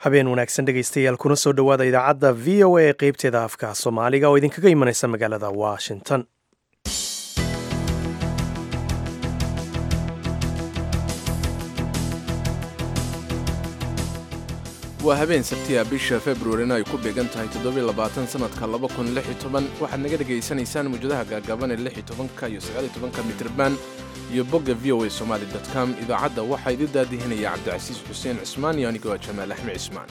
habeen wanaagsan dhegaystayaal kuna soo dhowaada idaacadda v o a ee qeybteeda afka soomaaliga oo idinkaga imanaysa magaalada washington waa habeen sabtiya bisha februarina ay ku beegan tahay toddobaatansanadka waxaad naga dhegaysanaysaan mawjadaha gaagaaban ee ka iyo ka mitrban iyo bogga v o a somaali com idaacadda waxaa idin daadihinaya cabdicasiis xuseen cismaan iyo anigoo jamaal axmed cismaan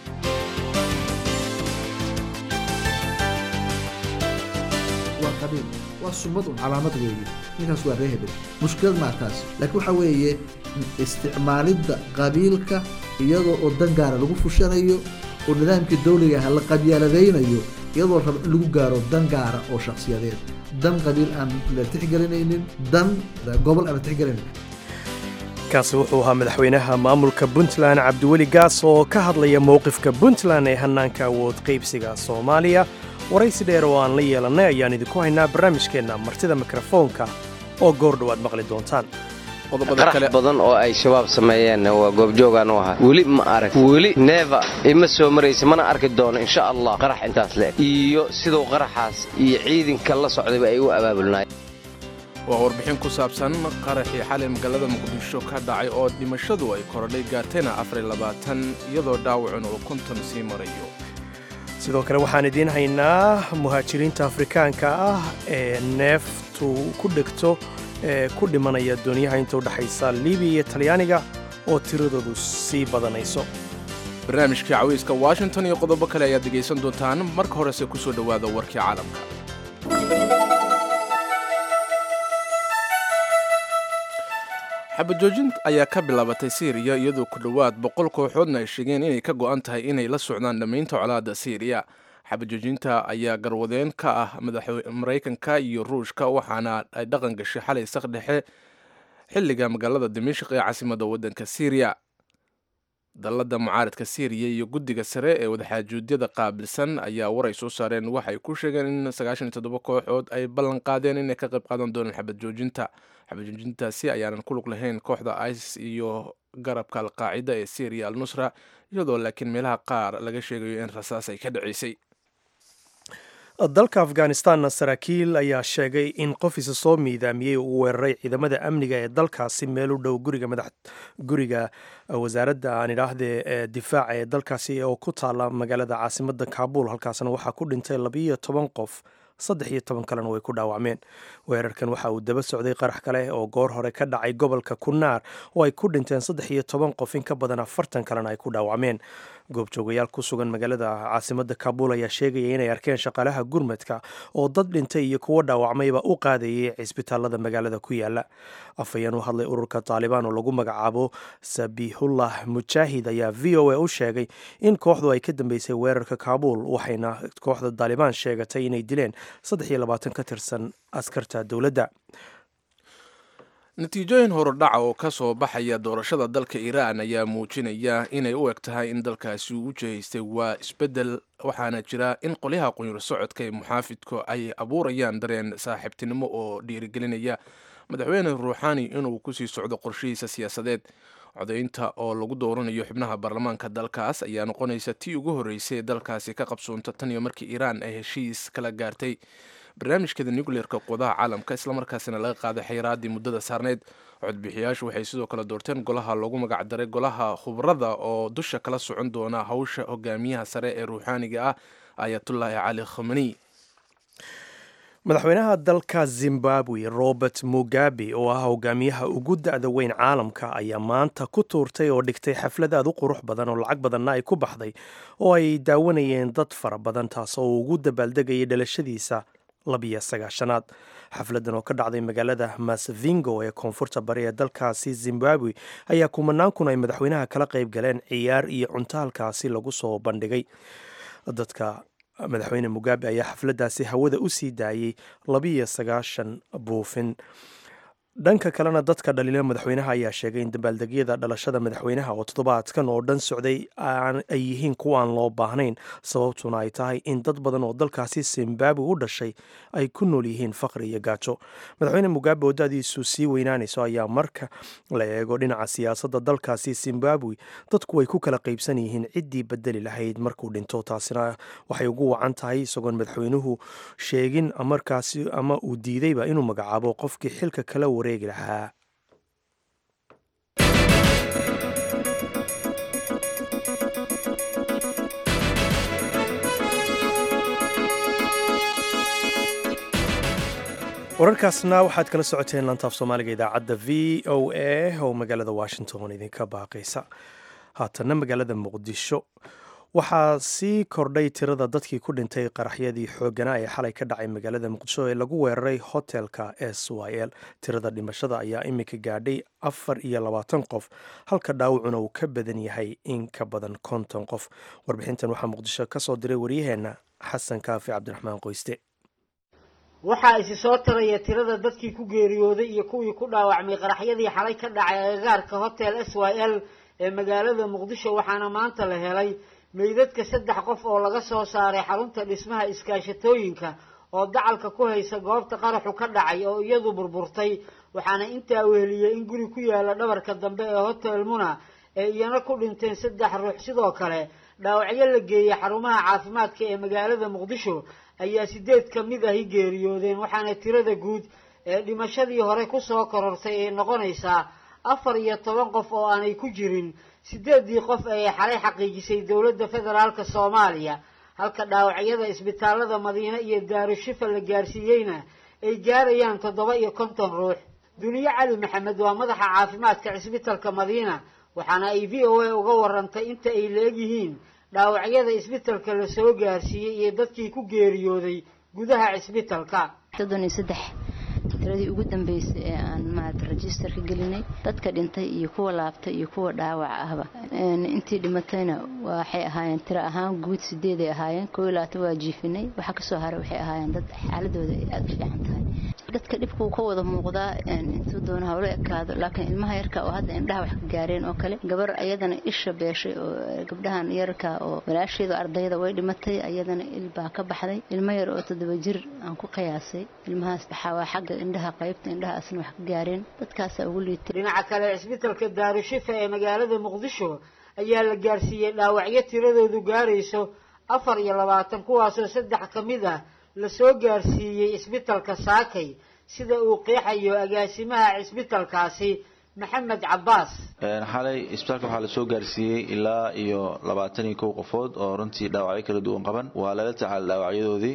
waa qabiil waa sumad un calaamad weeye ninkaas waa ree hebel mushkilad maa taas laakiin waxaa weeye isticmaalidda qabiilka iyadoo oo dan gaara lagu fushanayo oo nidaamkii dawliga ah la qabyaaladaynayo iyadoo raba in lagu gaaro dan gaara oo shakhsiyadeed dan qabiil aan la tixgelinaynin dan gobol aan la tixgelinayn kaasi wuxuu ahaa madaxweynaha maamulka puntland cabdiweli gaas oo ka hadlaya mowqifka puntland ee hannaanka awood qaybsiga soomaaliya waraysi dheer oo aan la yeelannay ayaan idinku haynaa barnaamijkeenna martida mikrofoonka oo goor dhowaad maqli doontaan qarax badan oo ay shabaab sameeyeen waa goobjoogaan u ahaa weli ma arag weli neeva ima soo maraysa mana arki doono insha allah qarax intaas leeg iyo siduu qaraxaas iyo ciidanka la socdayba ay u abaabulnaayeen waa warbixin ku saabsan qaraxii xalay magaalada muqdisho ka dhacay oo dhimashadu ay korodhay gaartayna iyadoo dhaawacun oo konton sii marayo sidoo kale waxaan idiin haynaa muhaajiriinta afrikaanka ah ee neeftu ku dhegto ee ku dhimanaya doonyaha inta u dhexaysa libiya iyo talyaaniga oo tiradoodu sii badanayso barnaamijkii cawayska washington iyo qodobo kale ayaad dhegaysan doontaan marka horese ku soo dhowaada warkii caalamka xabajoojin ayaa ka bilaabatay siiriya iyadoo ku dhowaad boqol kooxoodna ay sheegeen inay ka go'an tahay inay la socdaan dhammaynta colaadda siiriya xabajoojinta ayaa garwadeen ka ah maraykanka iyo ruushka waxaana ay dhaqan gashay xalay sak dhexe xilliga magaalada dimashq ee caasimadda waddanka siiriya dalladda mucaaradka siiriya iyo guddiga sare ee wadaxaajuudyada qaabilsan ayaa waray soo saareen waxay ku sheegeen in kooxood ay ballan qaadeen inay ka qayb qaadan doonaan xabadjoojinta xabadjoojintaasi ayaanan ku lug lahayn kooxda isis iyo garabka alqaacida ee syriya al nusra iyadoo laakiin meelaha qaar laga sheegayo in rasaas ay ka dhacaysay dalka afghanistanna saraakiil ayaa sheegay in qof isa soo miidaamiyey uu weeraray ciidamada amniga ee dalkaasi meel u dhow guriga madax guriga wasaaradda aan idhaahdee ee difaaca ee dalkaasi oo ku taala magaalada caasimadda kaabul halkaasna waxaa ku dhintay labiiyo toban qof saddex iyo toban kalena way ku dhaawacmeen weerarkan waxa uu daba socday qarax kale oo goor hore ka dhacay gobolka kunaar oo ay ku dhinteen saddex iyo toban qof in ka badan afartan kalena ay ku dhaawacmeen goobjoogayaal ku sugan magaalada caasimadda kaabul ayaa sheegaya inay arkeen shaqaalaha gurmadka oo dad dhintay iyo kuwo dhaawacmayba u qaadayay cisbitaalada magaalada ku yaala afhayeen u hadlay ururka taalibaan oo lagu magacaabo sabihullah mujaahid ayaa v o a u sheegay in kooxdu ay ka dambeysay weerarka kaabul waxayna kooxda taalibaan sheegatay inay dileen saddex iyo labaatan ka tirsan askarta dowladda natiijooyin horudhaca oo ka soo baxaya doorashada dalka iiraan ayaa muujinaya inay u eg tahay in dalkaasi uu u jihaystay waa isbeddel waxaana jira in qolyaha qunyur socodka ee muxaafidku ay abuurayaan dareen saaxiibtinimo oo dhiirigelinaya madaxweyne ruuxaani inuu kusii socdo qorshihiisa siyaasadeed codaynta oo lagu dooranayo xubnaha baarlamaanka dalkaas ayaa noqonaysa tii ugu horreysay ee dalkaasi ka qabsoonta tan iyo markii iiraan ay heshiis kala gaartay barnaamijkeeda nucleerka quwadaha caalamka islamarkaasina laga qaaday xayiraadii muddada saarneyd codbixiyaashu waxay sidoo kale doorteen golaha loogu magacdaray golaha khubrada oo dusha kala socon doona hawsha hogaamiyaha sare ee ruuxaaniga ah ayatullaahi cali khomani madaxweynaha dalka zimbabwe robert mugabe oo ah hogaamiyaha ugu da-da weyn caalamka ayaa maanta ku tuurtay oo dhigtay xaflad aad u qurux badan oo lacag badanna ay ku baxday oo ay daawanayeen dad fara badan taas oo ugu dabaaldegayay dhalashadiisa labiyo sagaashanaad xafladan oo ka dhacday magaalada masvingo ee koonfurta bari ee dalkaasi zimbabwe ayaa kumanaan kun ay madaxweynaha kala qayb galeen ciyaar iyo cunto halkaasi lagu soo bandhigay dadka madaxweyne mugabe ayaa xafladdaasi hawada u sii daayey labiyo sagaashan buufin dhanka kalena dadka dhaliila madaxweynaha ayaa sheegay in dabaaldegyada dhalashada madaxweynaha oo toddobaadkan oo dhan socday ay yihiin kuwa aan loo baahnayn sababtuna ay tahay in dad badan oo dalkaasi zimbabwe u dhashay ay ku nool yihiin faqri iyo gaajo madaxweyne mugabe oo da-diisu sii weynaanayso ayaa marka la eego dhinaca siyaasadda dalkaasi zimbabwe dadku way ku kala qaybsan yihiin ciddii bedeli lahayd markuu dhinto taasina waxay ugu wacan tahay isagoon madaxweynuhu sheegin markaasi ama uu diidayba inuu magacaabo qofkii xilka kala wareegi lahaa wararkaasna waxaad kala socoteen lantaaf soomaaliga idaacadda v o a oo magaalada washington idinka baaqaysa haatanna magaalada muqdisho waxaa sii kordhay tirada dadkii ku dhintay qaraxyadii xooganaa ee xalay ka dhacay magaalada muqdisho ee lagu weeraray hotelka s y l tirada dhimashada ayaa iminka gaadhay afar iyo labaatan qof halka dhaawacuna uu ka badan yahay in ka badan konton qof warbixintan waxaa muqdisho ka soo diray waryaheenna xasan kaafi cabdiraxmaan qoyste waxaa isi soo taraya tirada dadkii ku geeriyooday iyo kuwii ku dhaawacmay qaraxyadii xalay ka dhacay agagaarka hotel s y l ee magaalada muqdisho waxaana maanta la helay meydadka saddex qof oo laga soo saaray xarunta dhismaha iskaashatooyinka oo dacalka ku haysa goobta qaraxu ka dhacay oo iyadu burburtay waxaana intaa weheliyey in guri ku yaala dhabarka dambe ee hotel muna ee iyana ku dhinteen saddex ruux sidoo kale dhaawacyo la geeyey xarumaha caafimaadka ee magaalada muqdisho ayaa sideed ka mid ahi geeriyoodeen waxaana tirada guud ee dhimashadii hore kusoo korortay ay noqonaysaa afar iyo toban qof oo aanay ku jirin sideeddii qof ee xalay xaqiijisay dowladda federaalka soomaaliya halka dhaawacyada isbitaalada madiine iyo daarushifa la gaarsiiyeyna ay gaarayaan toddoba iyo konton ruux duniye cali maxamed waa madaxa caafimaadka cisbitalka madiina waxaana ay v o a uga warantay inta ay la-eg yihiin dhaawacyada isbitalka la soo gaarsiiyey iyo dadkii ku geeriyooday gudaha cisbitalka soddon iyo saddex tiradii ugu dambeysay ee aan maarata registerka gelinay dadka dhintay iyo kuwa laabtay iyo kuwa dhaawac ahba intii dhimatayna waxay ahaayeen tiro ahaan guud sideeday ahaayeen koo iyo labaatan waa jiifinay waxaa kasoo haray waxay ahaayeen dad xaaladooda ay aada u fiican tahay dadka dhibka uu ka wada muuqdaa intuu doona hawlo ekaado laakiin ilmaha yarka oo hadda indhaha wax ka gaareen oo kale gabar ayadana isha beeshay oo gabdhahan yarka oo walaasheedu ardayda way dhimatay ayadana il baa ka baxday ilmo yar oo toddoba jir aan ku qiyaasay ilmahaas waxaa waa xagga indhaha qaybta indhaha asna wax ka gaareen dadkaasaa ugu liitay dhinaca kale cisbitalka daarushifa ee magaalada muqdisho ayaa la gaarsiiyey dhaawacyo tiradoodu gaarayso afar iyo labaatan kuwaasoo saddex ka mid ah lasoo gaarsiiyey cisbitalka saakay sida uu qeexayo agaasimaha cisbitalkaasi maxamed cabaas xalay isbitaalka waxaa lasoo gaarsiiyey ilaa iyo labaatan iyo kow qofood oo runtii dhaawacyo kala duwan qaban waa lala tacaala dhaawacyadoodii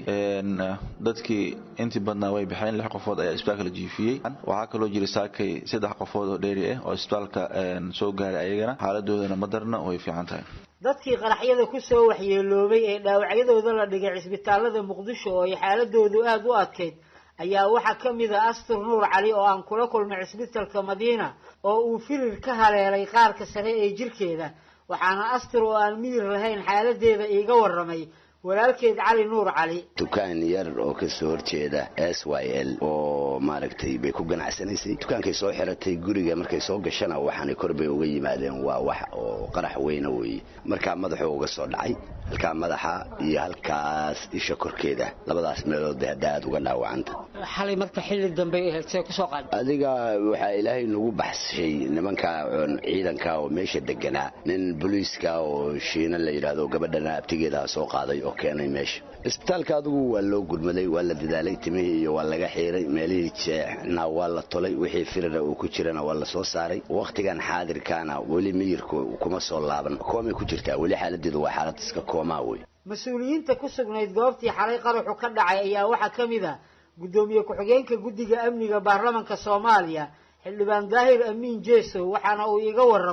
dadkii intii badnaa way baxeen lix qofood ayaa isbitaalka la jiifiyey waxaa kaloo jira saakay saddex qofood oo dheeri ah oo isbitaalka soo gaaray ayagana xaaladoodana madarna way fiican tahay dadkii qaraxyada kusoo waxyeeloobay ee dhaawacyadooda la dhigay cisbitaalada muqdisho oo ay xaaladoodu aada u adkayd ayaa waxaa ka mid a astur nuur cali oo aan kula kulmay cisbitalka madiina oo uu firir ka haleelay qaarka sare ee jirkeeda waxaana astur oo aan miyir lahayn xaaladeeda iiga warramay walaalkeed cali nuur cali dukaan yar oo kasoo horjeeda s y l oo maaragtay bay ku ganacsanaysay dukaankay soo xiratay guriga markay soo gashana waxaanay kor bay uga yimaadeen waa wax oo qarax weyna weeye markaa madaxuu uga soo dhacay halkaa madaxa iyo halkaas isha korkeeda labadaas meelood bay hadda aada uga dhaawacanta xalay marka xilli dambe see kusoo qaad adiga waxaa ilaahay nagu baxshay nimanka ciidanka oo meesha deganaa nin booliiska oo shiina la yidhaahdo gabadhana abtigeedaa soo qaaday oo keenay meesha isbitaalka adigu waa loo gurmaday waa la dadaalay timihii iyo waa laga xiiray meelihii jeexna waa la tolay wixii firira uu ku jirana waa la soo saaray wakhtigan xaadirkaana weli miyirku kuma soo laaban koomay ku jirtaa weli xaaladeedu waa xaalad iska koomaa wey mas-uuliyiinta ku sugnayd goobtii xalay qaraxu ka dhacay ayaa waxaa ka mid ah guddoomiye ku-xigeenka guddiga amniga baarlamanka soomaaliya xildhibaan daahir amiin jeesow waxaana uu iga warramay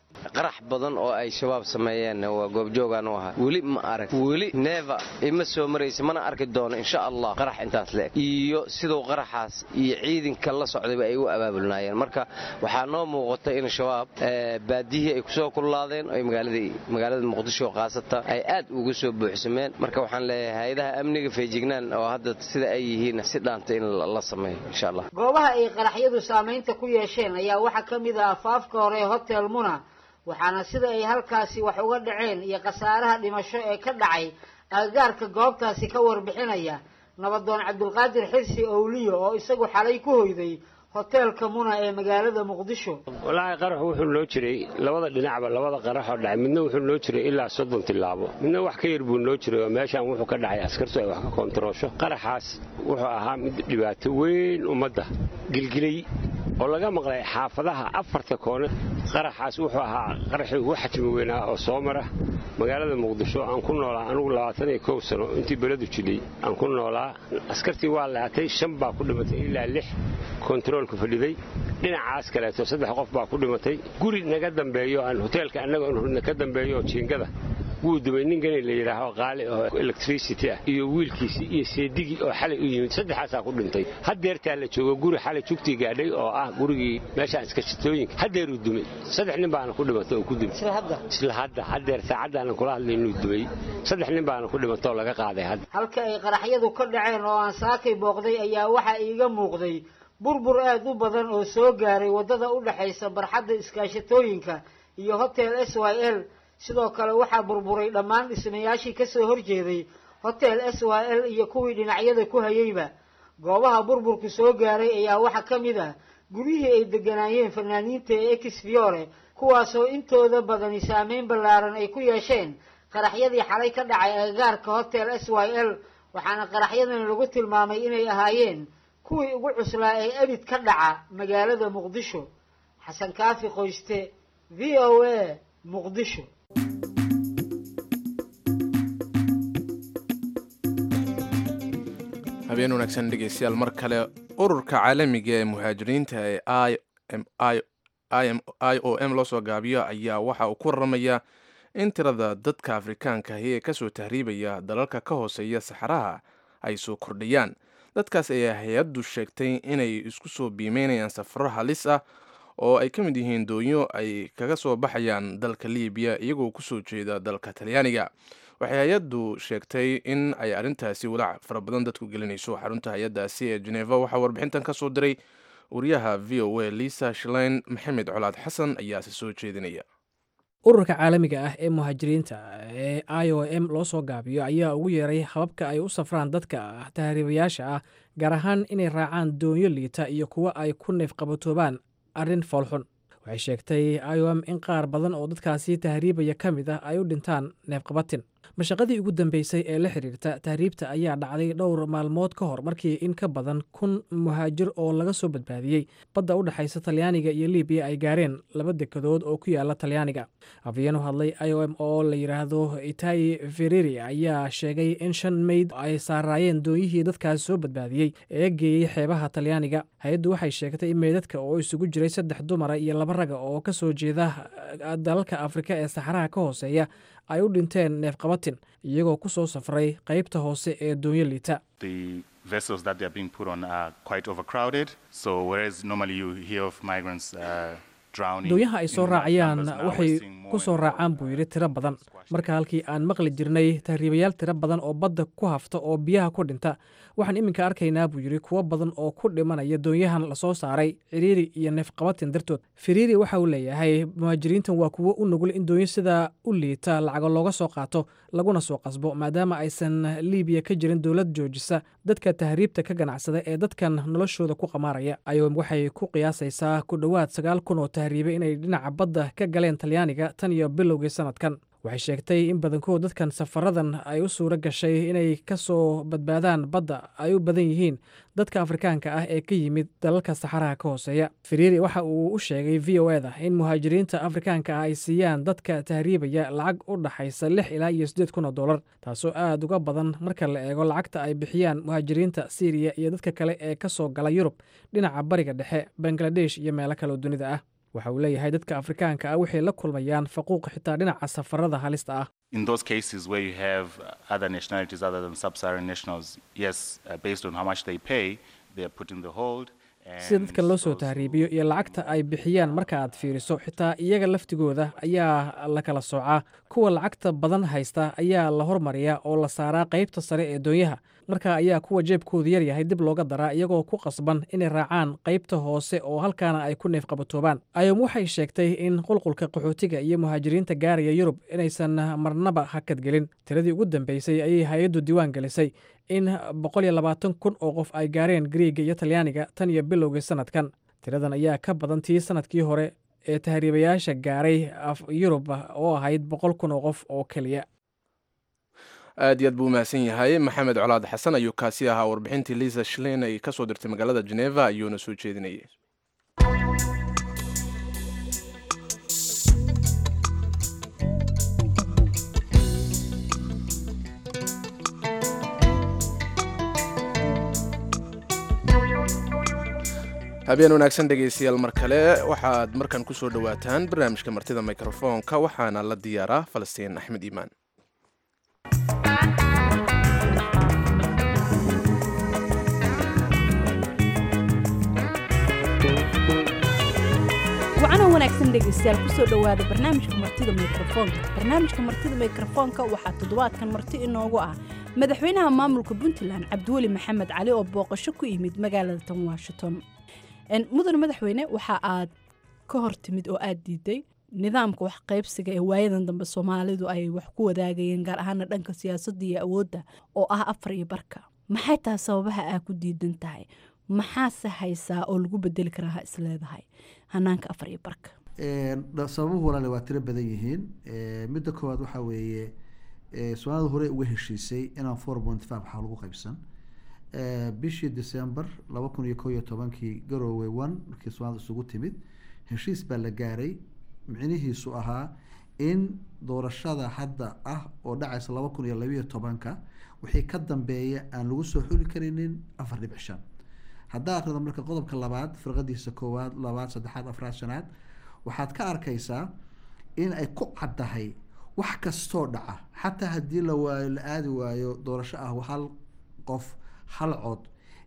qarax badan oo ay shabaab sameeyeen waa goobjoogaan u ahaa weli ma arag weli neeva ima soo maraysa mana arki doono insha allah qarax intaas leeg iyo siduu qaraxaas iyo ciidanka la socdayba ay u abaabulnaayeen marka waxaa noo muuqata in shabaab baadiyihii ay kusoo kullaadeen oy magaalada muqdisho khaasata ay aad ugu soo buuxsameen marka waxaan leeyahay hay-adaha amniga feejignaan oo hadda sida ay yihiin si dhaanta in la sameeyo insha allah goobaha ay qaraxyadu saamaynta ku yeesheen ayaa waxaa ka mid ah afaafka hore hotel muna waxaana sida ay halkaasi wax uga dhaceen iyo khasaaraha dhimasho ee ka dhacay agagaarka goobtaasi ka warbixinaya nabadoon cabdulqaadir xirsi owliyo oo isagu xalay ku hoyday hoteelka muna ee magaalada muqdisho walaahi qaraxu wuxuu noo jiray labada dhinacba labada qaraxoo dhacay midna wuxuu noo jiray ilaa soddon tilaabo midna wax ka yar buu noo jiray oo meeshaan wuxuu ka dhacay askartu ay wax ka koontaroosho qaraxaas wuxuu ahaa mid dhibaato weyn ummadda gilgilay oo laga maqlay xaafadaha afarta koone qaraxaas wuxuu ahaa qaraxii ugu xajmi weynaa oo soo mara magaalada muqdisho aan ku noolaa anugu labaatan iyo kow sano intii beledu jilay aan ku noolaa askartii waa laatay shan baa ku dhimatay ilaa lix kontaroolka fadhiday dhinacaas kaleeto saddex qof baa ku dhimatay guri naga dambeeyo aan hoteelka annaga ka dambeeyo oo jiingada wuu dumay nin gani la yidhaaho qaali oo electricity ah iyo wiilkiisii iyo seedigii oo xalay u yimid saddexaasaa ku dhintay haddeertaa la joogo guri xalay jugtii gaadhay oo ah gurigii meeshaan iskashitooyinka haddeeruu dumay saddex nin baana ku dhimatay oo ku dumay isla hadda haddeer saacaddaana kula hadlay inuu dumay saddex nin baana ku dhimatay oo laga qaaday hadda halka ay qaraxyadu ka dhaceen oo aan saakay booqday ayaa waxaa iiga muuqday burbur aad u badan oo soo gaaray waddada u dhexaysa barxadda iskaashatooyinka iyo hotel s y l sidoo kale waxaa burburay dhammaan dhismayaashii ka soo horjeeday hotel s y l iyo kuwii dhinacyada ku hayeyba goobaha burburku soo gaaray ayaa waxaa ka mid ah guryihii ay degganaayeen fanaaniinta ee ex fiore kuwaasoo intooda badani saameyn ballaaran ay ku yeesheen qaraxyadii xalay ka dhacay agagaarka hotel s y l waxaana qaraxyadan lagu tilmaamay inay ahaayeen kuwii ugu cuslaa ee edhid ka dhaca magaalada muqdisho xasan kaafi qoyste v o a muqdisho habeen wanaagsan dhegeystayaal mar kale ururka caalamiga ee muhaajiriinta ee i o m loo soo gaabiyo ayaa waxa uu ku waramayaa in tirada dadka afrikaanka ahi ee kasoo tahriibaya dalalka ka hooseeya saxaraha ay soo kordhayaan dadkaas ayaa hay-addu sheegtay inay isku soo biimeynayaan safaro halis ah oo ay ka mid yihiin doonyo ay kaga soo baxayaan dalka libiya iyagoo kusoo jeeda dalka talyaaniga waxay hay-addu sheegtay in ay arrintaasi walaac fara badan dadku gelinayso xarunta hay-addaasi ee geneva waxaa warbixintan ka soo diray wariyaha v o a lisa shlein maxamed colaad xasan ayaase soo jeedinaya ururka caalamiga ah ee muhaajiriinta ee i o m loo soo gaabiyo ayaa ugu yeeray hababka ay u safraan dadka tahriibayaasha ah gaar ahaan inay raacaan doonyo liita iyo kuwo ay ku neef qabatoobaan arrin foolxun waxay sheegtay i o m in qaar badan oo dadkaasi tahriibaya ka mid ah ay u dhintaan neefqabatin mashaqadii ugu dambeysay ee la xiriirta tahriibta ayaa dhacday dhowr maalmood ka hor markii in ka badan kun muhaajir oo laga soo badbaadiyey badda u dhexaysa talyaaniga iyo libiya ay gaareen laba dekadood oo ku yaala talyaaniga afyeen u hadlay i o m oo la yidhaahdo itai fereri ayaa sheegay in shan meyd ay saaraayeen doonyihii dadkaas soo badbaadiyey ee geeyey xeebaha talyaaniga hay-addu waxay sheegtay in meydadka oo isugu jiray saddex dumara iyo laba raga oo ka soo jeeda dalalka afrika ee saxaraha ka hooseeya ay u dhinteen neefqabatin iyagoo ku soo safray qaybta hoose ee doonyo liita doonyaha ay soo raacayaan waxay ku soo raacaan buu yidhi tiro badan marka halkii aan maqli jirnay tahriibayaal tiro badan oo badda ku hafta oo biyaha ku dhinta waxaan iminka arkaynaa buu yidhi kuwo badan oo ku dhimanaya doonyahan lasoo saaray ciriiri iyo neefqabatin dartood firiiri waxa uu leeyahay muhaajiriintan waa kuwo u nugul in doonyo sidaa u liita lacago looga soo qaato laguna soo qasbo maadaama aysan liibiya ka jirin dowlad joojisa dadka tahriibta ka ganacsada ee dadkan noloshooda ku qamaaraya ayom waxay ku qiyaasaysaa ku dhowaad sagaal kun oo tahriibe inay dhinaca badda ka galeen talyaaniga tan iyo bilowgii sanadkan waxay sheegtay in badankood dadkan safaradan ay u suuro gashay inay ka soo badbaadaan badda ay u badan yihiin dadka afrikaanka ah ee ka yimid dalalka saxaraha ka hooseeya firiiri waxa uu u sheegay v o eda in muhaajiriinta afrikaanka ah ay siiyaan dadka tahriibaya lacag u dhaxaysa lix ilaa iyo siddeed kun oo dollar taasoo aad uga badan marka la eego lacagta ay bixiyaan muhaajiriinta syriya iyo dadka kale ee ka soo gala yurub dhinaca bariga dhexe bangladesh iyo meelo kaleoo dunida ah waxa uu leeyahay dadka afrikaanka ah waxay la kulmayaan faquuq xitaa dhinaca safarada halista ah in those cases where you have other nationalities other than sub-Saharan nationals, yes, uh, based on how much they pay, they are put in the hold. sida dadka loo soo tahriibiyo iyo lacagta ay bixiyaan marka aad fiiriso xitaa iyaga laftigooda ayaa la kala soocaa kuwa lacagta badan haysta ayaa la hormariyaa oo la saaraa qaybta sare ee doonyaha marka ayaa kuwa jeebkoodu yar yahay dib looga daraa iyagoo ku qasban inay raacaan qaybta hoose oo halkaana ay ku neefqabatoobaan ayom waxay sheegtay in qulqulka qaxootiga iyo muhaajiriinta gaaraya yurub inaysan marnaba hakadgelin tiradii ugu dambeysay ayay hay-addu diiwaan gelisay in boqol iyo labaatan kun oo qof ay gaareen griiga iyo talyaaniga tan iyo bilowgii sanadkan tiradan ayaa ka badan tii sanadkii hore ee tahriibayaasha gaaray yurub oo ahayd boqol kun oo qof oo keliya aad iyo aad buu umahadsan yahay maxamed colaad xasan ayuu kaasi ahaa warbixintii liisa shlein ay ka soo dirtay magaalada geneva ayuuna soo jeedinayay habeen wanaagsan dhegaystayaal mar kale waxaad markan ku soo dhowaataan barnaamijka martida mikrofoonka waxaana la diyaaraa falastiin axmed iimaan wacanoo wanaagsan dhegaystayaal kusoo dhowaada barnaamijka martida mikrofoonka barnaamijka martida mikrofoonka waxaa toddobaadkan marti inoogu ah madaxweynaha maamulka puntland cabdiweli maxamed cali oo booqasho ku yimid magaalada tan washington mudane madaxweyne waxa aad ka hor timid oo aad diiday nidaamka wax qaybsiga ee waayadan dambe soomaalidu ay wax ku wadaagayeen gaar ahaana dhanka siyaasadda iyo awoodda oo ah afar iyo barka maxay tahay sababaha aa ku diidan tahay maxaase haysaa oo lagu bedeli karaa ha isleedahay hanaanka afar iyo barka sababuhu walaale waa tiro badan yihiin midda koowaad waxaa weeye soomaalida hore uga heshiisay inaan four point five waxaa lagu qaybsan bishii december laba kun iyo ko iyo tobankii garowe one markii soomaalida isugu timid heshiis baa la gaaray micnihiisu ahaa in doorashada hadda ah oo dhacaysa laba kun iyo labayo tobanka wixii ka dambeeya aan lagu soo xuli karinin afar dhibic shan haddaa akrida marka qodobka labaad firqadiisa koowaad labaad saddexaad afraad shanaad waxaad ka arkaysaa in ay ku caddahay wax kastoo dhaca xataa haddii la waayo la aadi waayo doorasho ah hal qof hal cod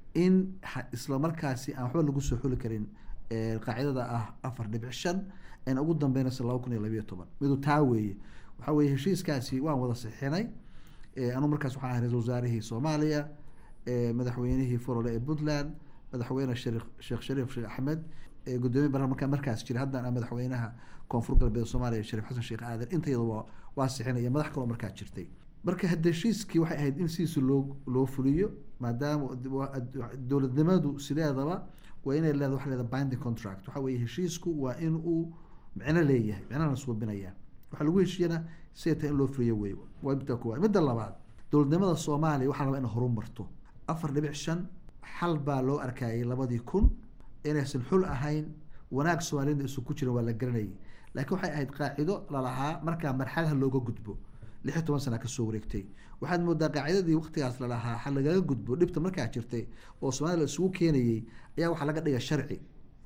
in isla markaasi aan waxba lagu soo xuli karin qaacidada ah afar dhibic shan n ugu dambeynaysa laba kun iyo labayo toban midu taa weeye waxaa weye heshiiskaasi waan wada sixinay anu markaas waxaan ahay ra-isul wasaarihii soomaaliya madaxweynihii forole ee puntland madaxweyne sheekh shariif sheekh axmed gudoomiye baarlamanka markaas jira haddana madaxweynaha koonfur galbeed soomaaliya shariif xasan sheekh aadan intayada waa waa sixinaya madax kaloo markaa jirtay marka heshiiskii waxay ahayd in sidiisa loo loo fuliyo maadaama dowladnimadu sideedaba waa inay leedahay waxa leedahay binding contract waxa weeye heshiisku waa in uu micno leeyahay micnana suubinaya waxaa lagu heshiiyana siday tahay in loo fuliyo wey waa midda koowaad midda labaad dowladnimada soomaaliya waxaa rabaa in horumarto afar dhibic shan xal baa loo arkayay labadii kun inaysan xul ahayn wanaag soomaaliyada isu ku jiran waa la garanayay laakiin waxay ahayd qaacido lalahaa markaa marxalaha looga gudbo lix iyo toban sana kasoo wareegtay waxaad moodaa qaacidadii waqtigaas lalahaa ha lagaga gudbo dhibta markaa jirtay oo soomaalida la isugu keenayay ayaa waxaa laga dhigay sharci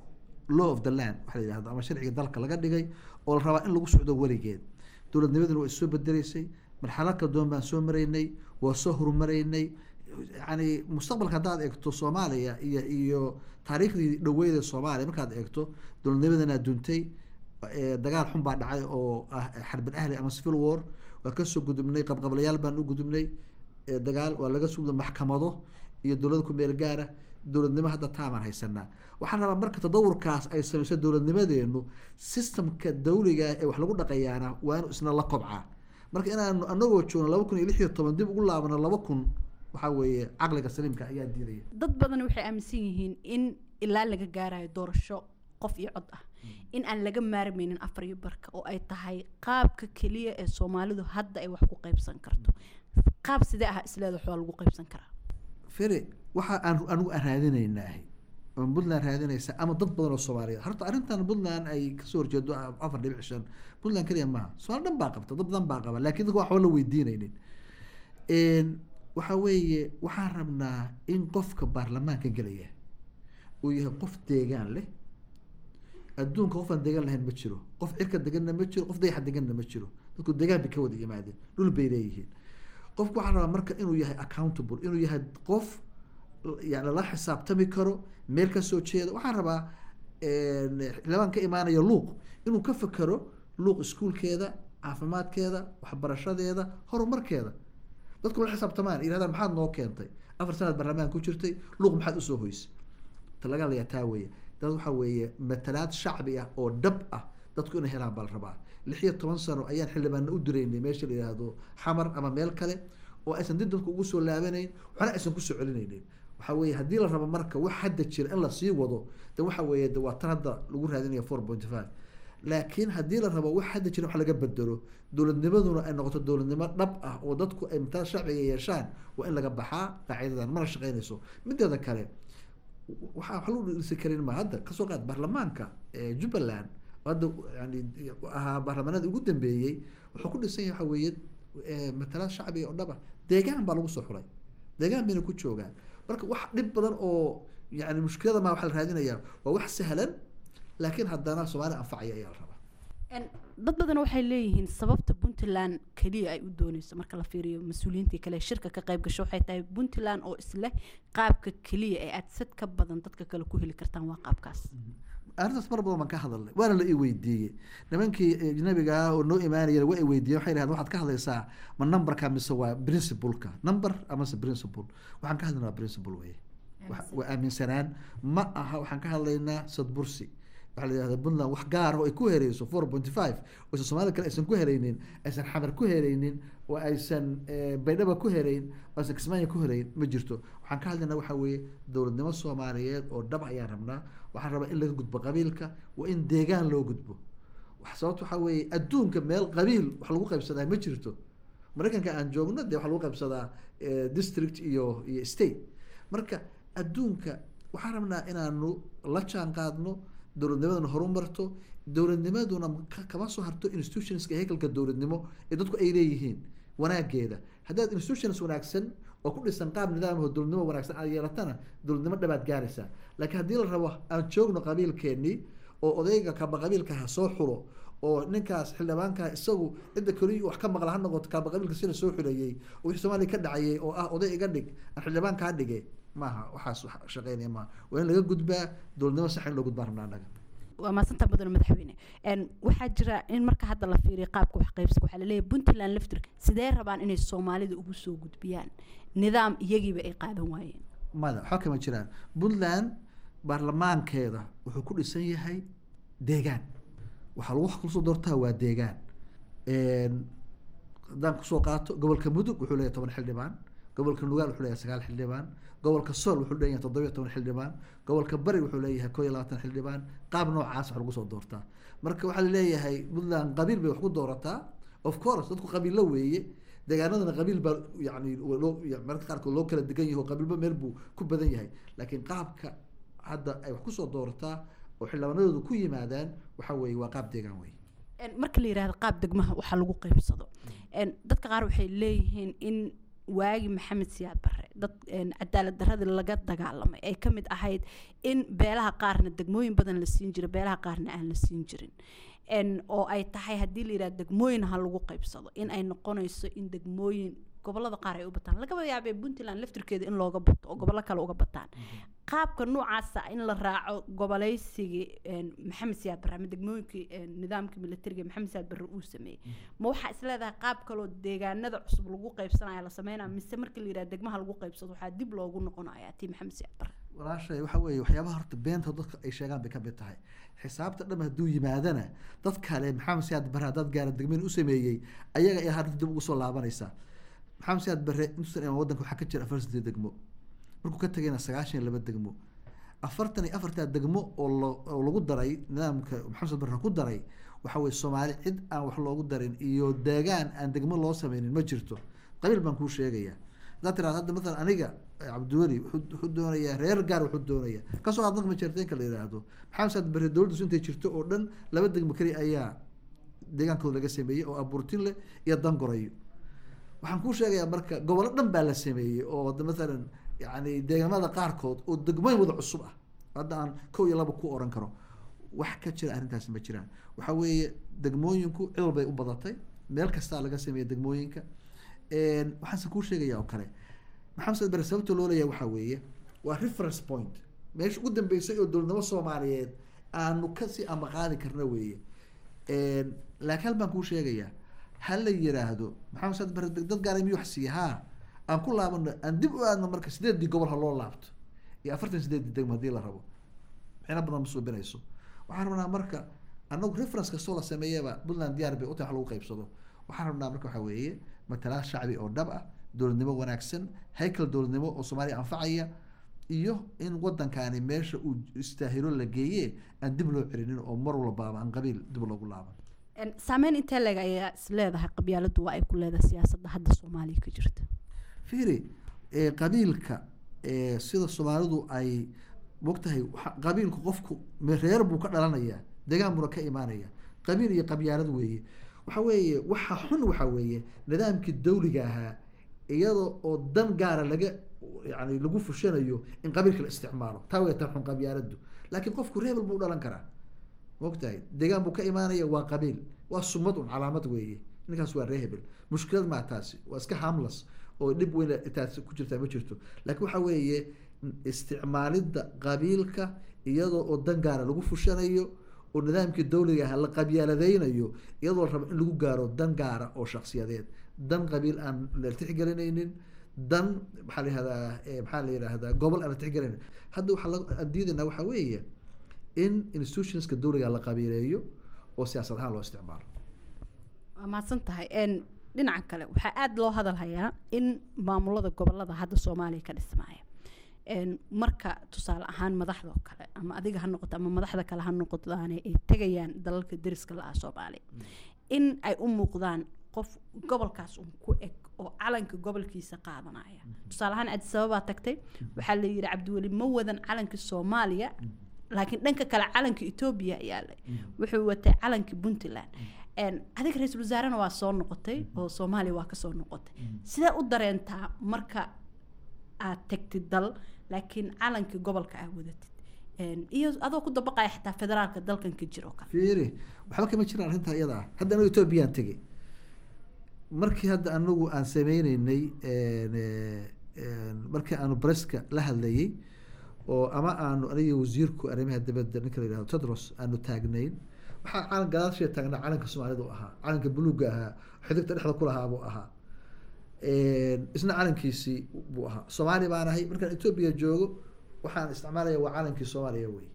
law of the land waxa la yihahdo ama sharciga dalka laga dhigay oo la rabaa in lagu socdo weligeed dowladnimaduna waa issoo bedeleysay marxalad kala duwan baan soo maraynay waa soo horumaraynay yani mustaqbalka haddaad eegto soomaaliya iyo iyo taariikhdii dhaweyda soomaaliya markaad eegto dowladnimadana duntay dagaal xun baa dhacay oo ah xarbin ahli ama civil war waa kasoo gudubnay qabqablayaal baan u gudubnay dagaal waa laga sugda maxkamado iyo dowlada ku meel gaara dowladnimo hadda taamaan haysanaa waxaan rabaa marka tadawurkaas ay samayso dowladnimadeenu systemka dawliga ee wax lagu dhaqayaana waa inu isna la kobcaa marka inaanu anagoo joogno laba kun iyo lix iyo toban dib ugu laabano laba kun waxaa weeye caqliga saliimka ayaa diidaya dad badan waxay aaminsan yihiin in ilaa laga gaarayo doorasho qof iyo cod ah in aan laga maarmaynin afar iyo barka oo ay tahay qaabka keliya ee soomaalidu hadda ay wax ku qaybsan karto qaab sidee ah isleeda waxbaa lagu qaybsan karaa fere waxa aan anigu aan raadinaynaahay oo puntland raadinaysa ama dad badan oo soomaaliyeed horta arrintan puntland ay kasoo horjeedo afar dhibic shan puntland keliya maaha soomaali dhan baa qabta dad badan baa qaba laakiin dadka waxba la weydiinaynin waxa weeye waxaan rabnaa in qofka baarlamaanka gelaya uu yahay qof deegaan leh adduunka qofaan degan lahayn ma jiro qof cirka deganna ma jiro qof dayaxa deganna ma jiro dadku degaan bay ka wada yimaadeen dhul bay leeyihiin qofku waxaa rabaa marka inuu yahay accountable inuu yahay qof yani lala xisaabtami karo meel ka soo jeeda waxaan rabaa xildhibaan ka imaanaya luuq inuu ka fekero luuq iskuulkeeda caafimaadkeeda waxbarashadeeda horumarkeeda dadku la xisaabtamaan yirahdaan maxaad noo keentay afar sanaad barlamaan ku jirtay luuq maxaad usoo hoysay ta laga hadlayaa taa weeye dad waxaa weeye matalaad shacbi ah oo dhab ah dadku inay helaan baa la rabaa lix iyo toban sano ayaan xildhibaana u diraynay meesha la yidhaahdo xamar ama meel kale oo aysan dib dadku ugu soo laabanayn waxna aysan kusoo celinaynin waxaa weeye haddii la rabo marka wax hadda jira in lasii wado de waxa weeye de waa tan hadda lagu raadinaya four point five laakiin haddii la rabo wax hadda jira wax laga bedelo dowladnimaduna ay noqoto dowladnimo dhab ah oo dadku ay mataa shacbiga yeeshaan waa in laga baxaa qaacidadan mana shaqeynayso mideeda kale waxaa wax lagu dhisi karin ma hadda kasoo qaad baarlamaanka jubbaland hadda yani ahaa baarlamaanada ugu dambeeyey wuxuu ku dhisan yahay waxa weeye matalaad shacbiga oo dhab ah deegaan baa lagu soo xulay deegaan bayna ku joogaan marka wax dhib badan oo yani mushkilada maa waxaa la raadinayaa waa wax sahlan laakiin haddana soomaali anfacaya ayaa la rabaa dad badan waxay leeyihiin sababta puntland keliya ay u dooneyso marka la fiiriyo mas-uuliyiintii kale shirka ka qayb gasho waxay tahay puntland oo isleh qaabka keliya ee aad sad ka badan dadka kale ku heli kartaan waa qaabkaas arrintaas mar badan baan ka hadalnay waana la i weydiiyey nimankii ajnabiga ah oo noo imaanaya waa i weydiiyey waxay dhahdeen waxaad ka hadlaysaa ma numberka mise waa principleka number amase principle waxaan ka hadlaynaa principle weye waa aaminsanaan ma aha waxaan ka hadlaynaa sadbursi waxaa la yihahda puntland wax gaar ah oo ay ku hereyso four point five oo aysan soomaalida kale aysan ku hereynin aysan xamar ku hereynin oo aysan baydhaba ku hereyn oo aysan kismaayo ku hereyn ma jirto waxaan ka hadlaynaa waxaa weeye dowladnimo soomaaliyeed oo dhab ayaan rabnaa waxaan rabaa in laga gudbo qabiilka waa in deegaan loo gudbo wax sababta waxaa weeye adduunka meel qabiil wax lagu qaybsadaa ma jirto maraykanka aan joogno dee waxaa lagu qaybsadaa district iyo iyo state marka adduunka waxaan rabnaa inaanu la jaan qaadno dowladnimaduna horumarto dowladnimaduna kama soo harto institutionska hekelka dowladnimo ee dadku ay leeyihiin wanaageeda haddaad institutions wanaagsan oo ku dhisan qaab nidaamho dowladnimo wanaagsan aad yeelatana dowladnimo dhabaad gaaraysaa laakiin haddii la rabo aan joogno qabiilkeenii oo odayga kaba qabiilka ha soo xulo oo ninkaas xildhibaanka isagu cidda keliya wax ka maqla ha noqoto kaaba qabiilka sida soo xuleeyey oo wixii soomaaliya ka dhacayay oo ah oday iga dhig aan xildhibaanka ha dhige maaha waxaas shaqeynaya maaha waa in laga gudbaa dowladnimo sax in loo gudbaa rabnaa annaga waa maasanta badan madaxweyne waxaa jira in marka hadda la fiiriyo qaabka wax qaybsiga waxaa laleeyahay puntland laftirka sidee rabaan inay soomaalida ugu soo gudbiyaan nidaam iyagiiba ay qaadan waayeen mada waxba kama jiraan puntland baarlamaankeeda wuxuu ku dhisan yahay deegaan waxaa lagu kusoo doortaa waa deegaan haddaan kusoo qaato gobolka mudug wuxuu leeyahay toban xildhibaan gobolka nugaal wuxuu leeyahay sagaal xildhibaan gobolka sool wuxuu leeyahay toddobiyo toban xildhibaan gobolka bari wuxuu leeyahay koo iyo labaatan xildhibaan qaab noocaas wax lagu soo doortaa marka waxaa laleeyahay puntland qabiil bay wax ku doorataa of course dadku qabiillo weeye deegaanadana qabiil baa yani loo mararka qaarkood loo kala degan yahay oo qabiilba meel buu ku badan yahay laakiin qaabka hadda ay wax kusoo doorataa oo xildhibaanadoodu ku yimaadaan waxa weeye waa qaab deegaan wey marka la yidhahdo qaab degmaha waxaa lagu qaybsado dadka qaar waxay leeyihiin in waagi maxamed siyaad barre dad cadaalad daradii laga dagaalamay ay ka mid ahayd in beelaha qaarna degmooyin badan la siin jira beelaha qaarna aan la siin jirin oo ay tahay haddii la yidhahdo degmooyin ha lagu qaybsado in ay noqonayso in degmooyin gobolada qaar ay u bataan lagaba yaabee puntland laftirkeeda in looga bato oo gobollo kale uga bataan qaabka noocaasa in la raaco goboleysigii maxamed siyaad barre ama degmooyinkii nidaamkii militariga maxamed siyaad barre uu sameeyey ma waxaa isleedahay qaab kaloo deegaanada cusub lagu qaybsanaya la sameynaya mise markii la yidhahdo degmaha lagu qaybsado waxaa dib loogu noqonaya tii maxamed siyaad barre walaashay waxa weeye waxyaabaha horta beenta dadka ay sheegaan bay ka mid tahay xisaabta dham hadduu yimaadana dad kale maxamed siyaad barre haddaad gaara degmeyn u sameeyey ayaga ay hadda dib ugu soo laabanaysaa maxamed siyaad barre intuusan imaan waddanka waxaa ka jira afartantii degmo markuu ka tagayna sagaashan iyo laba degmo afartan iyo afartaa degmo oo lo oo lagu daray nidaamka maxamed siyaad barre ku daray waxa weye soomaali cid aan wax loogu darin iyo deegaan aan degmo loo sameynin ma jirto qabiil baan kuu sheegayaa haddaad tiraad hadda maalan aniga cabdiweli wuxuu doonayaa reer gaar wuxuu doonayaa kasoo qaad marka majeerteenka la yidhaahdo maxamed siyaad barre dowladdiisu intay jirto oo dhan laba degmo keli ayaa deegaankooda laga sameeyey oo abuurtin leh iyo dangorayo waxaan kuu sheegayaa marka gobollo dhan baa la sameeyey oo maalan yani deegaamada qaarkood oo degmooyin wada cusub ah hadda aan kow iyo laba ku oran karo wax ka jira arrintaasi ma jiraan waxa weeye degmooyinku cid walbay u badatay meel kastaa laga sameeya degmooyinka waxaanse kuu sheegaya oo kale maxamed said bare sababta loo leeyahay waxaa weeye waa reference point meesha ugu dambeysay oo dowladnimo soomaaliyeed aanu kasii amaqaadi karna weeye laakiin hal baan kuu sheegayaa ha la yiraahdo maxamed said bare dad gaara miyuu wax siiya haa aan ku laabano aan dib u aadno marka sideedii gobol ha loo laabto iyo afartan sideedii degmo haddii la rabo micno badan ma suubinayso waxaan rabnaa marka anagu reference kastoo la sameeyaba puntland diyaar bay utahay wax lagu qaybsado waxaan rabnaa marka waxaa weeye matalaad shacbi oo dhab ah dowladnimo wanaagsan haykal dowladnimo oo soomaaliya anfacaya iyo in wadankani meesha uu istaahilo la geeye aan dib loo celinin oo mar walbaaba aan qabiil dib loogu laaban saameyn intee leeg ayaa is leedahay qabyaaladu waa ay ku leedahay siyaasadda hadda soomaaliya ka jirta fiiri qabiilka sida soomaalidu ay mogtahay qabiilku qofku reer buu ka dhalanayaa degaan buuna ka imaanaya qabiil iyo qabyaalad weeye waxa weeye waxa xun waxa weeye nidaamkii dawliga ahaa iyada oo dan gaara laga yani lagu fushanayo in qabiilka la isticmaalo taa way tan xun qabyaaladu laakiin qofku reebel buu dhalan karaa mogtahay degaan buu ka imaanaya waa qabiil waa sumad un calaamad weeye ninkaas waa ree hebel mushkilad maa taasi waa iska hamlas oo dhib weyn taasi ku jirtaa ma jirto laakiin waxa weeye isticmaalidda qabiilka iyadoo oo dan gaara lagu fushanayo oo nidaamkii dawliga ah la qabyaaladeynayo iyadoo la rabo in lagu gaaro dan gaara oo shaksiyadeed dan qabiil aan la tixgelinaynin dan maxaa la yihahdaa maxaa la yidhaahdaa gobol aan la tixgelinaynin hadda waxaa aan diidaynaa waxaa weeye in institutionska dawliga la qabiileeyo oo siyaasad ahaan loo isticmaalo waa mahadsan tahay dhinaca kale waxaa aada loo hadalhayaa in maamulada gobolada hadda soomaaliya ka dhismaaya marka tusaale ahaan madaxda oo kale ama adiga ha noqoto ama madaxda kale ha noqotaane ay tegayaan dalalka deriska la-ah soomaaliya in ay u muuqdaan qof gobolkaas un ku eg oo calanka gobolkiisa qaadanaya tusaale ahaan addis ababaa tagtay waxaa la yidhi cabdiweli ma wadan calanka soomaaliya laakiin dhanka kale calanka etoobiya yaalay wuxuu watay calanka puntland adiga ra-iisul wasaarena waa soo noqotay oo soomaaliya waa kasoo noqotay sidee u dareentaa marka aad tagtid dal laakiin calankii gobolka aad wadatid iyo adoo ku dabaqaya xitaa federaalka dalkan ka jiro kale fiiri waxba kama jiraan arrintaa iyada ah hadda anagu etoobiyaan tegey markii hadda anagu aan sameyneynay markii aanu breska la hadlayay oo ama aanu aniga wasiirku arrimaha dibadda ninka la yihahdo tedros aanu taagnayn waxaa calan gadaashee taagnaa calanka soomaalida u ahaa calanka buluuga ahaa xidigta dhexda ku lahaa buu ahaa isna calankiisii buu ahaa soomaali baan ahay markaan etoobiya joogo waxaan isticmaalaya waa calankii soomaaliya wey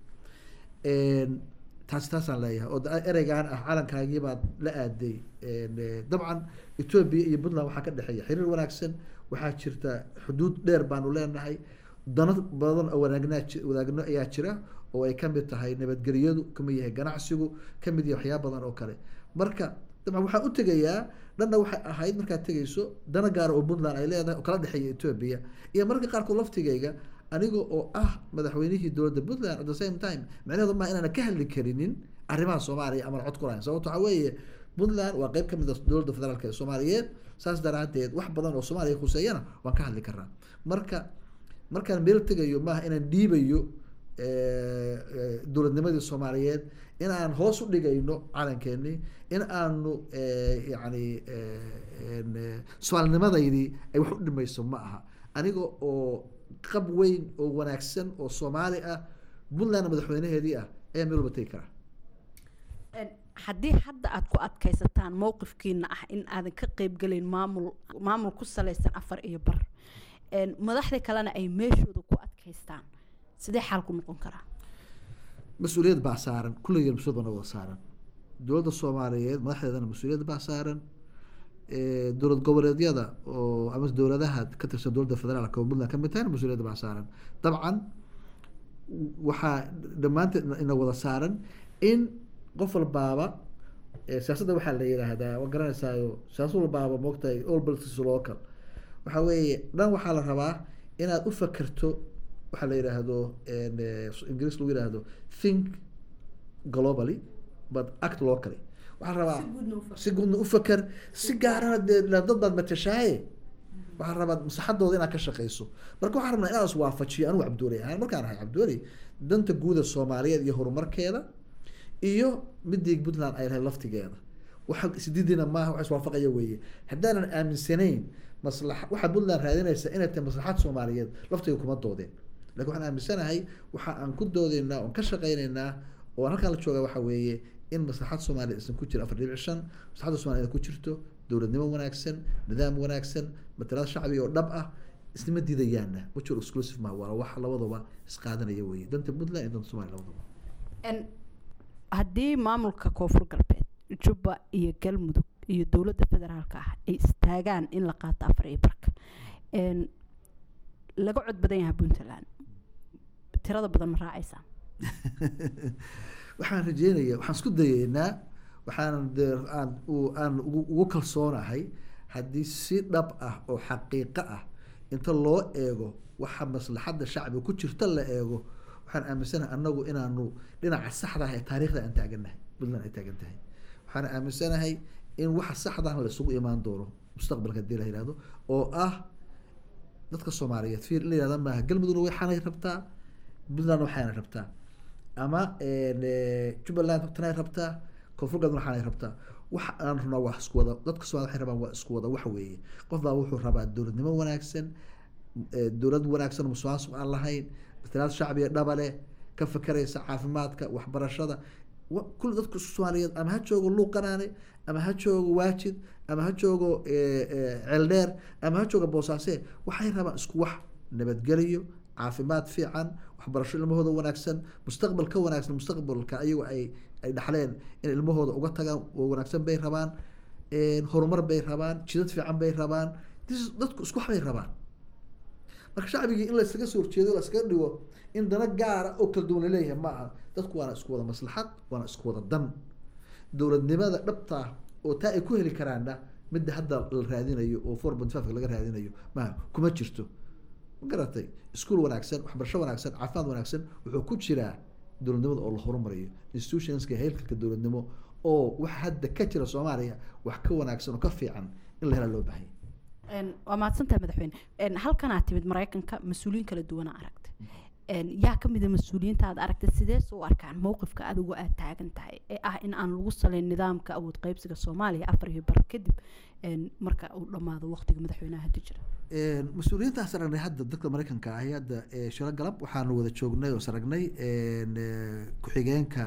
taasi taasaan leeyahay oo ereygaan ah calankaagii baad la aaday dabcan etoobiya iyo puntland waxaa ka dhexeeya xiriir wanaagsan waxaa jirta xuduud dheer baanu leenahay dano badan oo wanaagnaa wadaagno ayaa jira oo ay kamid tahay nabadgelyadu kamid yahay ganacsigu kamid yahay waxyaaba badan oo kale marka dabcan waxaan u tegayaa dhanna waxay ahayd markaad tegayso dana gaara oo puntland ay leedahay oo kala dhexeeya etoobiya iyo mararka qaarkood laftigayga aniga oo ah madaxweynihii dowladda puntland at the same time micnaheedu maa inaana ka hadli karinin arrimaha soomaaliya amaan cod ku lahayn sababto waxaa weeye puntland waa qeyb kamid a dowladda federaalk ee soomaaliyeed saas daraadeed wax badan oo soomaaliya khuseeyana waan ka hadli karnaa marka markaan meel tegayo maaha inaan dhiibayo dowladnimadii soomaaliyeed in aan hoos u dhigayno calankeenii in aanu yani soomaalinimadeydii ay wax u dhimayso ma aha aniga oo qab weyn oo wanaagsan oo soomaali ah puntland madaxweynaheedii ah ayaa meel walba tegi karaa haddii hadda aad ku adkaysataan mowqifkiina ah in aadan ka qeybgelayn maamul maamul ku salaysan afar iyo bar madaxda kalena ay meeshooda ku adkaystaan sidee xaal ku noqon karaa mas-uuliyad baa saaran kulligeen mas-uuliyad baa wada saaran dowladda soomaaliyeed madaxdeedana mas-uuliyad baa saaran dowlad goboleedyada oo ama dowladaha ka tirsan dowladda federaalka oo puntland kamid tahayna mas-uuliyad baa saaran dabcan waxaa dhammaanteed ina wada saaran in qof walbaaba siyaasadda waxaa la yidhaahdaa waa garanaysaayo siyaasad walbaaba moogtahay all politics local waxaa weeye dhan waxaa la rabaa inaad u fakerto waxaa la yidhaahdo ingiriis lagu yidhaahdo think globally but act locally waxaa rabaa si guudna u faker si gaarana dee dad baad matashaaye waxaa rabaa maslaxadooda inaad ka shaqeyso marka waxaa rabnaa inaan iswaafajiyo anugu cabduuley ahaan markaan ahay cabduuley danta guuda soomaaliyeed iyo horumarkeeda iyo midii puntland ay lahayd laftigeeda waxa isdiidina maaha wax iswaafaqaya weeye haddaanan aaminsanayn maslaxa waxaa puntland raadinaysa inay tahay maslaxaad soomaaliyeed laftiga kuma doodeen lakin waxaan aaminsanahay waxa aan ku doodeynaa oon ka shaqeyneynaa oo halkaan la jooga waxa weeye in maslaxad soomaaliya isan ku jiro afar dhibic shan maslaxadda soomaliya ku jirto dowladnimo wanaagsan nidaam wanaagsan matalaad shacbi oo dhab ah isnima diidayaana mutual exclusive ma waa wax labadaba isqaadanaya weeye danta puntland iyo danta somalia labadaba haddii maamulka koonfur galbeed jubba iyo galmudug iyo dowladda federaalka ah ay istaagaan in la qaato afar iyo barka laga cod badan yahay puntland tirada badan ma raacaysaa waxaan rajeynaya waxaan isku dayeynaa waxaan de aan aan ugu kalsoonahay haddii si dhab ah oo xaqiiqo ah inta loo eego waxa maslaxadda shacbiga ku jirta la eego waxaan aaminsanahay anagu inaanu dhinaca saxda ah ee taariikhda aan taaganahay puntland ay taagan tahay waxaan aaminsanahay in waxa saxdaana la isugu imaan doono mustaqbalka hadii la yihahdo oo ah dadka soomaaliyeed fiir in la yihahda maaha galmudugna waxaanay rabtaa puntlandna waxaanay rabtaa ama jubbaland tanay rabtaa koonfur galbeed waxaanay rabtaa waxa aan rabnaa waa isku wada dadka soomaliya waxay rabaan waa isku wada wax weeye qof baa wuxuu rabaa dowladnimo wanaagsan dowlad wanaagsan musuqmaasuq aan lahayn matalaad shacbiga dhabale ka fakeraysa caafimaadka waxbarashada kulli dadka soomaaliyeed ama ha joogo luuqanaane ama ha joogo waajid ama ha joogo ceeldheer ama ha joogo boosaase waxay rabaan isku wax nabadgeliyo caafimaad fiican waxbarasho ilmahooda wanaagsan mustaqbal ka wanaagsan mustaqbalka ayagoo ay ay dhaxleen in ilmahooda uga tagaan oo wanaagsan bay rabaan horumar bay rabaan jidad fiican bay rabaan dadku isku wax bay rabaan marka shacbigii in laysaga soo horjeedo layskaga dhigo in dana gaara oo kala duwan laleeyahay ma aha dadku waana isku wada maslaxad waana isku wada dan dowladnimada dhabtaa oo taa ay ku heli karaanna midda hadda la raadinayo oo four point five laga raadinayo maha kuma jirto ma garatay iskuol wanaagsan waxbarasho wanaagsan caafimaad wanaagsan wuxuu ku jiraa dowladnimada oo la horumariyo institutionska heelkalka dowladnimo oo waxa hadda ka jira soomaaliya wax ka wanaagsan oo ka fiican in la helaa loo baahanya waa mahadsantahay madaxweyne halkanaa timid maraykanka mas-uuliyiin kala duwana aragtay yaa kamida mas-uuliyiinta aad aragtay sidees u arkaan mowqifka adigu aad taagan tahay ee ah in aan lagu saleyn nidaamka awood qeybsiga soomaaliya afar iyo bar kadib marka uu dhammaado waqtiga madaxweynaha hadda jira mas-uuliyiintaas aragnay hadda dadka maraykanka ahi hadda shiro galab waxaanu wada joognay oo saragnay ku-xigeenka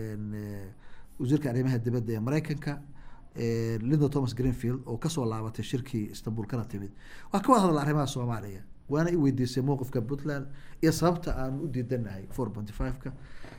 wasiirka arrimaha dibadda ee maraykanka linda thomas greenfield oo kasoo laabatay shirkii istanbul kana timid waa ka wada hadla arrimaha soomaaliya waana i weydiisay mowqifka puntland iyo sababta aanu u diidanahay four pointy five-ka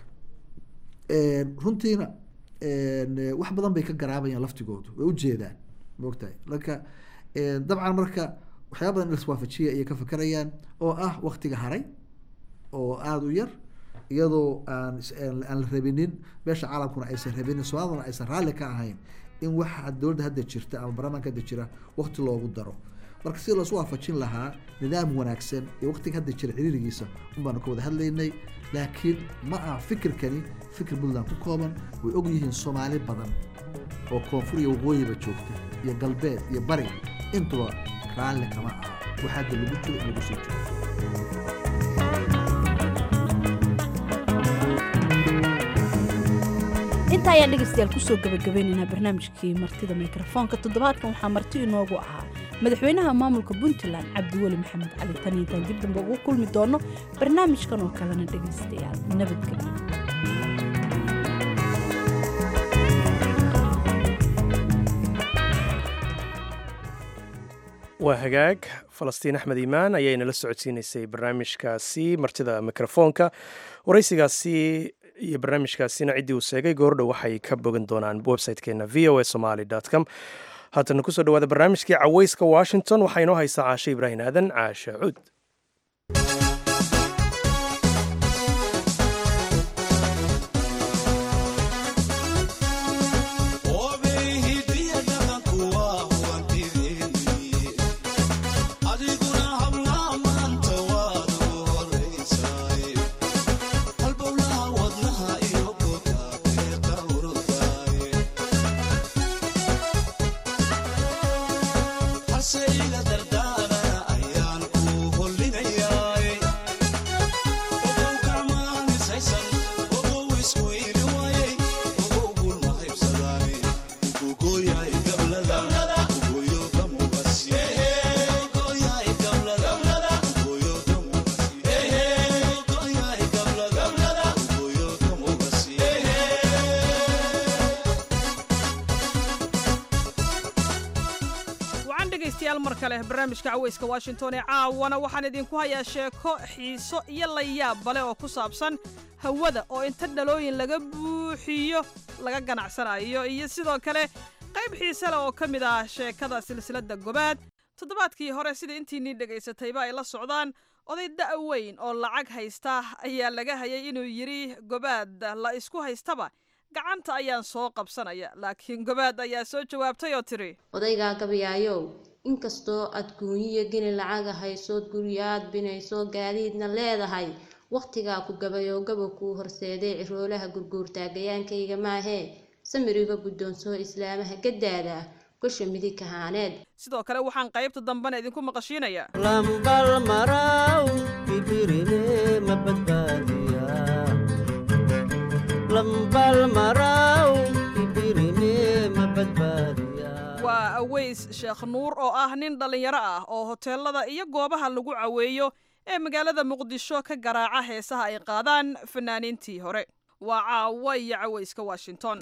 runtiina wax badan bay ka garaabayaan laftigoodu way ujeedaan maogtahay marka dabcan marka waxyaaba badan in laswaafajiya ayay ka fakerayaan oo ah waktiga haray oo aada u yar iyadoo aan aan la rabinin meesha caalamkuna aysan rabinin soomaaliduna aysan raalli ka ahayn in waxa dowladda hadda jirta ama baarlamaanka hadda jira wakti loogu daro marka si loosu waafajin lahaa nidaam wanaagsan iyo waqtiga hadda jira ciriirigiisa un baanu ka wada hadlaynay laakiin ma aha fikirkani fikir puntland ku kooban way og yihiin soomaali badan oo koonfur iyo waqooyiba joogta iyo galbeed iyo bari intuba raalli kama aha waxa hadda lagu jiro in lagu soo jiro inta ayaan dhegaystayaal kusoo gabagabeynaynaa barnaamijkii martida mikrofoonka toddobaadkan waxaa marti inoogu ahaa madaxweynaha maamulka puntland cabdiweli maxamed cali tan intaan dib dambe ugu kulmi doono barnaamijkan oo kalena dhegaystayaal nabadgelyo waa hagaag falastiin axmed iimaan ayaynala socodsiinaysay barnaamijkaasi martida mikrofoonka waraysigaasi iyo barnaamijkaasina ciddii uu sheegay goordhow waxay ka bogan doonaan website-keena v o a somaly com haatana kusoo dhawaada barnaamijkii caweyska washington waxaa inoo haysaa caashe ibraahim aadan caashe cuud Say that dhegaystayaal mar kale barnaamijka caweyska washington ee caawana waxaan idinku hayaa sheeko xiiso iyo layaab bale oo ku saabsan hawada oo inta dhalooyin laga buuxiyo laga ganacsanayo iyo sidoo kale qayb xiise leh oo ka mid ah sheekada silsiladda gobaad toddobaadkii hore sida intiinii dhegaysatayba ay la socdaan oday da' weyn oo lacag haysta ayaa laga hayay inuu yidhi gobaad la isku haystaba gacanta ayaan soo qabsanaya laakiin gobaad ayaa soo jawaabtay oo tidhi odaygaa gabayaayow inkastoo aad guunyiyo geni lacaga haysood guryaad binayso gaadiidna leedahay wakhtigaa ku gabayoo gaba kuu horseeday ciroolaha gurguurtaagayaankayga maahee samiriga guddoonsoo islaamaha gaddaada gosha midig kahaaneed sidoo kale waxaan qaybta dambena idinku maqashiinayaa lambal maraw bibirine ma badbaadiya lambal maraw bibirine ma badbaadiya waa aweys sheekh nuur oo ah nin dhallinyaro ah oo hoteelada iyo goobaha lagu caweeyo ee magaalada muqdisho ka garaaca heesaha ay qaadaan fanaaniintii hore waa caawa iyo caweyska washington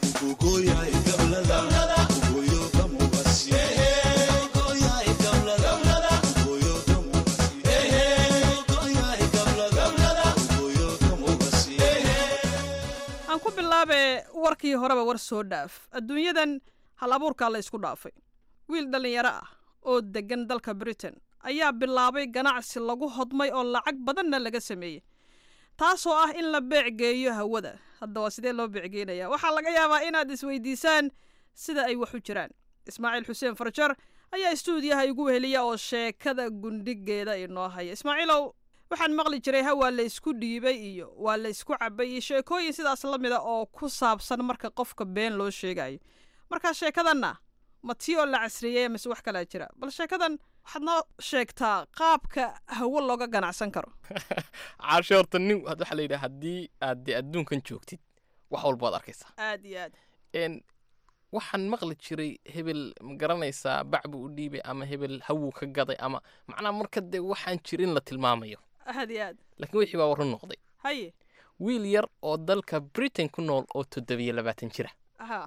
aan ku bilaabe warkii horeba war soo dhaaf adduunyadan hal abuurkaa la ysku dhaafay wiil dhallinyaro ah oo deggan dalka britain ayaa bilaabay ganacsi lagu hodmay oo lacag badanna laga sameeyey taasoo ah in la beecgeeyo hawada hadda waa sidee loo beecgeynaya waxaa laga yaabaa inaad isweydiisaan sida ay wax u jiraan ismaaciil xuseen farjar ayaa istuudiyaha igu weheliya oo sheekada gundhigeeda inoo haya ismaaciilow waxaan maqli jiray ha waa la ysku dhiibay iyo waa la ysku cabay iyo sheekooyin sidaas la mida oo ku saabsan marka qofka been loo sheegayo marka sheekadanna ma tii oo la casriyeeye mise wax kalaa jira bal sheekadan waxaad noo sheegtaa qaabka hawo looga ganacsan karo caashe horta nin waxaa la yidhaha haddii aad dee adduunkan joogtid wax walba waad arkaysaa aad iyo aad n waxaan maqli jiray hebel ma garanaysaa bac buu u dhiibay ama hebel hawuu ka gaday ama macnaha marka dee waxaan jirin la tilmaamayo aad iyo aad laakiin wixii baa warran noqday haye wiil yar oo dalka britain ku nool oo toddobiyo labaatan jira ha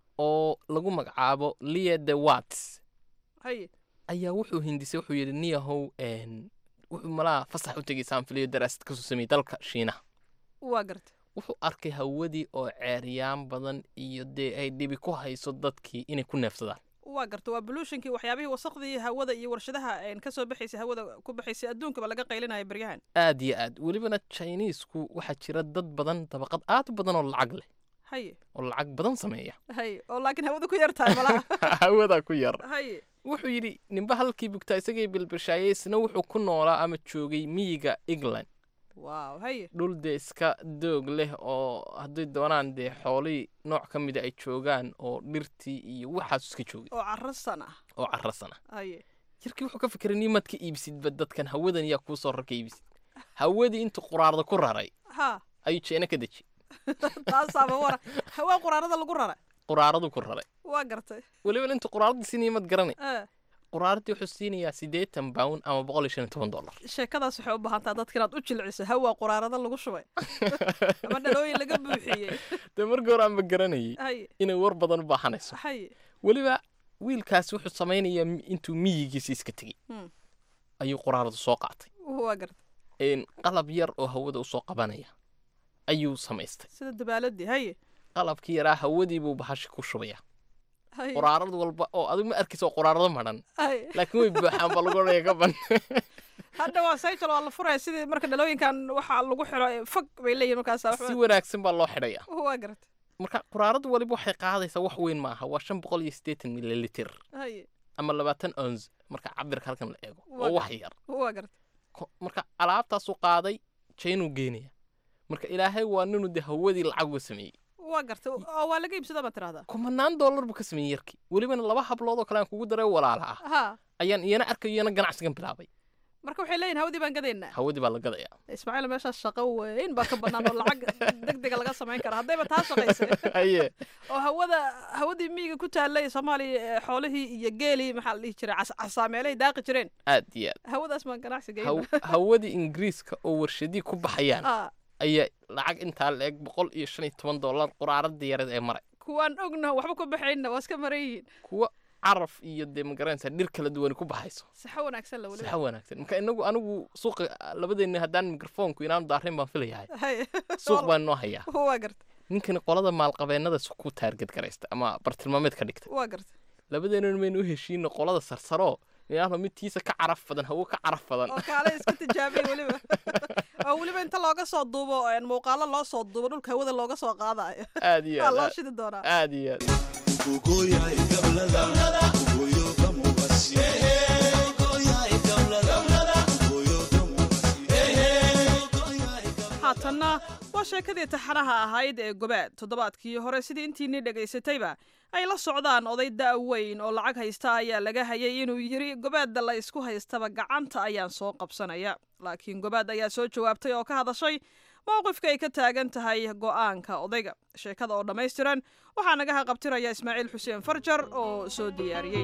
oo lagu magacaabo lia the wats haye ayaa wuxuu hindisay wuxuu yidhi niyahow wuxuu malaa fasax u tegay saanfiliyo daraasad kasoo sameeyey dalka shiinaha waa garta wuxuu arkay hawadii oo ceeryaan badan iyo dee ay dhibi ku hayso dadkii inay ku neefsadaan waa garta waa bolutionkii waxyaabihii wasaqdii hawada iyo warshadaha kasoo baxaysay hawada ku baxaysay adduunkaba laga qaylinaya baryahan aad iyo aad welibana chinisku waxaa jira dad badan dabaqad aad u badan oo lacag leh haye oo lacag badan sameeya haye oo laakiin hawada ku yar tahay malaha hawada ku yar haye wuxuu yidhi ninba halkii bugtaa isagay bilbishaayay isna wuxuu ku noolaa ama joogay miyiga england waaw haye dhul dee iska doog leh oo hadday doonaan dee xoolihii nooc ka mida ay joogaan oo dhirtii iyo waxaas iska joogay oo carasan ah oo carasan ah haye jirkii wuxuu ka fikiray nimaad ka iibsidba dadkan hawadan yaa kuu soo rarka iibsid hawadii intuu quraarda ku raray ha ayuu jeena ka deji taasaaba wara hawaa quraarada lagu raray quraaradu ku raray waa gartay weliba intuu quraaradii siinaya mad garanay Eh, quraaradii wuxuu siinayaa siddeetan pound ama boqol iyo shan iyo toban dollar sheekadaas waxay u baahan taha dadka inaad u jilciso hawaa quraarada lagu shubay ama dhalooyin laga buuxiyey dee markii hore aanba garanayay haye inay war badan u baahanayso haye weliba wiilkaas wuxuu samaynayaa mi- intuu miyigiisa iska tegey Hmm. ayuu quraaradu soo qaatay waa gartay een, qalab yar oo hawada usoo qabanaya ayuu samaystay sida dabaaladii haye qalabkii yaraa hawadii buu bahashi ku shubaya haye quraarad walba oo adigu ma arkaysa oo quraarado madhan haye laakiin way buuxaan baa lagu odhanaya ka ban hadda waa saytol waa la furaya sidii marka dhalooyinkan waxaa lagu xiro ee fog bay leeyihin markaas si wanaagsan baa loo xidhaya waa gartay marka quraaradu waliba waxay qaadaysaa wax weyn maaha waa shan boqol iyo siddeetan mililiter haye ama labaatan ons marka cabirka halkan la eego Waa oo wax gartay. yar waa gartay Ko- marka alaabtaasuu qaaday jaynuu geenaya marka ilaahay waa ninuu dee hawadii lacag uga sameeyey waa gartay oo waa laga iibsadaa baad tirahdaa kumanaan dollar buu ka sameeyey yarkii welibana laba hablood oo kale aan kugu daray walaala ah ha ayaan iyana arkayo iyana ganacsigan bilaabay marka waxay leeyihin hawadii baan gadaynaa hawadii baa la gadayaa ismaaciil meeshaas shaqo weyn baa ka bannaan oo lacag degdega laga samayn kara haddayba taa shaqaysay haye oo hawada hawadii miyiga ku taallay soomaaliya ee xoolihii iyo geelii maxaa la dhihi jiray cas- casaameelay daaqi jireen aad iyo aad hawadaas baan ganacsi Haw- geyna hawadii ingiriiska oo warshadii ku baxayaan Ah, ayaa lacag intaa la eg boqol iyo shan iyo toban dollar quraaradii yareed ee maray kuwaan ogna waxba ku baxayna waa iska maran yihiin kuwa caraf iyo dee magaranaysaa dhir kala duwani ku baxayso saxo wanaagsan la weliba saxa wanaagsan marka inagu anigu suuqa labadeenna haddaan mikrofoonku inaanu daarrayn baan filayahay Hay. suuq baan noo hayaa waa garta ninkani qolada maalqabeennada ku taarget garaysta ama bartilmaameed ka dhigta waa garta labadeennan maynu u heshiino qolada sarsaro inaano midtiisa ka caraf badan hawo ka caraf badan oo kaale isku tijaabay weliba oo weliba inta looga soo duubo een, muuqaalo loo soo duubo dhulka hawada looga soo qaadayo aad iyo waa aad loo aad- shidi doonaa aad iyo aad haatanna waa sheekadii taxanaha ahayd ee gobaad toddobaadkii hore sidii intiinii dhegaysatayba ay la socdaan oday da' weyn oo lacag haysta ayaa laga hayay inuu yidhi gobaadda la isku haystaba gacanta ayaan soo qabsanaya laakiin gobaad ayaa soo jawaabtay oo ka hadashay mowqifka ay ka taagan tahay go'aanka odayga sheekada oo dhammaystiran waxaa naga haqabtiraya ismaaciil xuseen farjar oo soo diyaariyey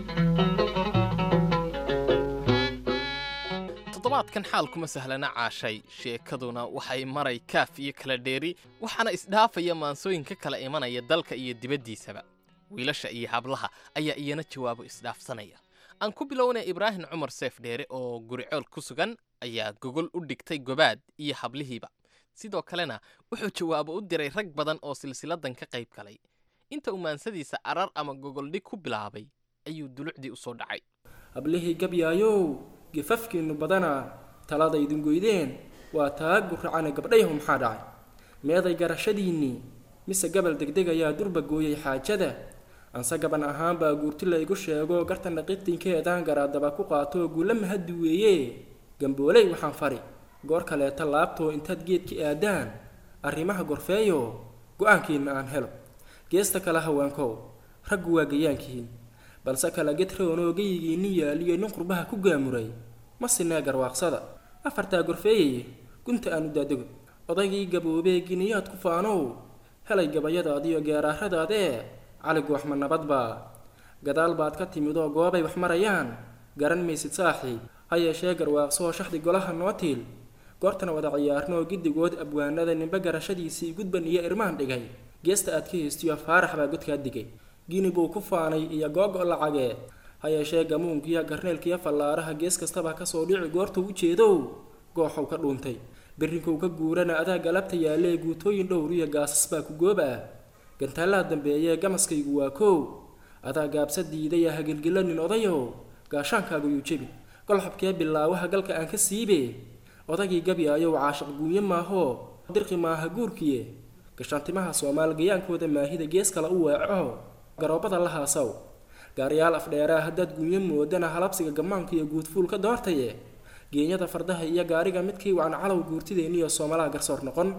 toddobaadkan xaalkuma sahlana caashay sheekaduna waxay maray kaaf iyo kala dheeri waxaana isdhaafaya maansooyinka kala imanaya dalka iyo dibaddiisaba wiilasha iyo hablaha ayaa iyana jawaabo isdhaafsanaya aan ku bilownay ibraahim cumar seef dheere oo guricool ku sugan ayaa gogol u dhigtay gobaad iyo hablihiiba sidoo kalena wuxuu jawaabo u diray rag badan oo silsiladan ka qayb galay inta uu maansadiisa arar ama gogoldhig ku bilaabay ayuu dulucdii u soo dhacay hablihii gabyaayow gifafkiinnu badana talada idin goydeen waa taa guracana gabdhayhu maxaa dhacay meeday garashadiinnii mise gabal degdeg ayaa durba gooyey xaajada anse gaban ahaan baa guurti laygu sheego gartana qitinkeedaan garaadaba ku qaato guula mahaddi weeye gambooley waxaan fari goor kaleeta laabtoo intaad geedka aadaan arrimaha gorfeeyo go-aankiinna aan helo geesta kale haweenkow raggu waa gayaankiin balse kala gedroonoo geyigiinni yaaliyo nin qurbaha ku gaamuray ma sinee garwaaqsada afartaa gorfeeyaye gunta aanu daadego odaygii gaboobee giniyaad ku faanow helay gabayadaadiyo geeraaradaadee caligu waxma nabadbaa gadaal baad ka timid oo goobay wax marayaan garan maysid saaxiib ha yeeshee garwaaqsoo shaxdi golaha noo tiil goortana wada ciyaarnoo giddigood abwaanada ninba garashadiisii gudban iyo irmaan dhigay geesta aad ka heystiyo faarax baa godkaa digay gini buu ku faanay iyo googo lacagee ha yeeshee gamuunkiyo garneelkiyo fallaaraha gees kastaba kasoo dhici goortuu u jeedow gooxow ka dhuuntay berrinkow ka guurana adaa galabta yaallee guutooyin dhowr iyo gaasas baa ku goob ah gantaallaa dambeeyee gamaskaygu waa kow adaa gaabsa diidaya hagilgilo nin odayow gaashaankaagu yuu jebi golxabkee bilaawaha galka aan ka siibe odagii gabyaayow caashiq guunye maahoo dirqi maaha guurkiye gashaantimaha soomaal gayaankooda maahida gees kale u weeco garoobada la haasaw gaariyaal afdheeraa haddaad guunye moodana halabsiga gammaanka iyo guudfuulka doortaye geenyada fardaha iyo gaariga midkii wacan calow guurtideenniyo soomalaha garsoor noqon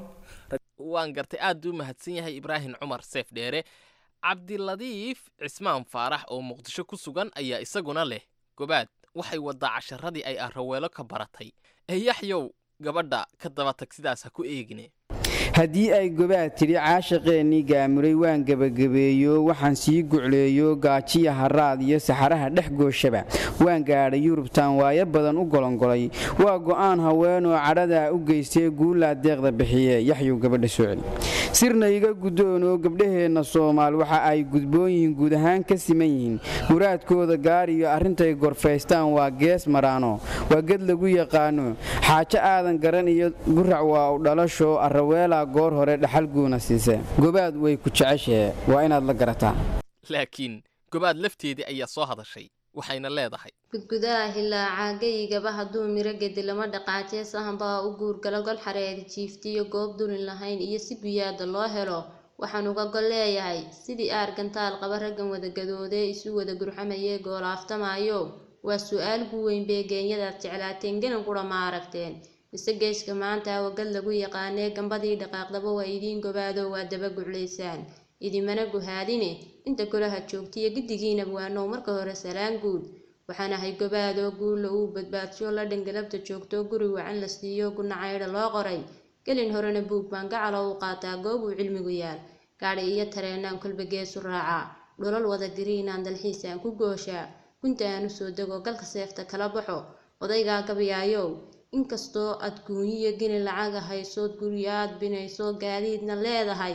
waan gartay aad u mahadsan yahay ibraahim cumar seef dheere cabdiladiif cismaan faarax oo muqdisho ku sugan ayaa isaguna leh gobaad waxay wadaa casharadii ay arraweelo ka baratay ee yaxyow gabadha ka daba tag sidaas ha ku eegine haddii ay gobaad tidhi caashaqeennii gaamuray waan gebagabeeyo waxaan sii gucleeyo gaajiya haraad iyo saxaraha dhex gooshaba waan gaadhay yurubtaan waayo badan u golongolay waa go'aan haweenoo cadhadaa u geystee guulaa deeqda bixiye yaxyow gabadha soo celi sirna iga guddoonoo gabdhaheenna soomaal waxa ay gudboon yihiin guud ahaan ka siman yihiin muraadkooda gaariyo arrintay gorfaystaan waa gees maraano waa ged lagu yaqaano xaajo aadan garan iyo gurac waa u dhalasho arraweelaa goor hore dhaxal guuna siise gobaad way ku jeceshahe waa inaad la garataa laakiin gobaad lafteedii ayaa soo hadashay waxayna leedahay gudgudaha hilaacaa geyigaba hadduu miro gedi lama dhaqaajee sahanbaa u guurgala gol xareeri jiiftiyo goob dulin lahayn iyo si biyaada loo helo waxaan uga gol leeyahay sidii aargantaal qaba raggan wadagadooday isu wada gurxamayee goolaaftamayo waa su-aal gu weyn bee geenyadaad jeclaateen genan qura ma aragteen mise geeska maanta wagad lagu yaqaanee gambadii dhaqaaqdaba waa idiin gobaado waa daba guclaysaan idimana guhaadine inta kolaha joogtiyo giddigiina waanow marka hore salaan guud waxaan ahay gobaadoo guulla uu badbaadsho la dhangalabta joogto guri wacan la siiyo gunacaydha loo qoray gelin horena buug baan gacalo u qaataa goob uu cilmigu yaal gaadhi iyo tareenaan kolba geesu raacaa dholol wada gariinaan dalxiisaan ku gooshaa gunta aan usoo dego galka seefta kala baxo odaygaa gabyaayow inkastoo aad guunyiyo geni lacaga haysood guryo aad binayso gaadiidna leedahay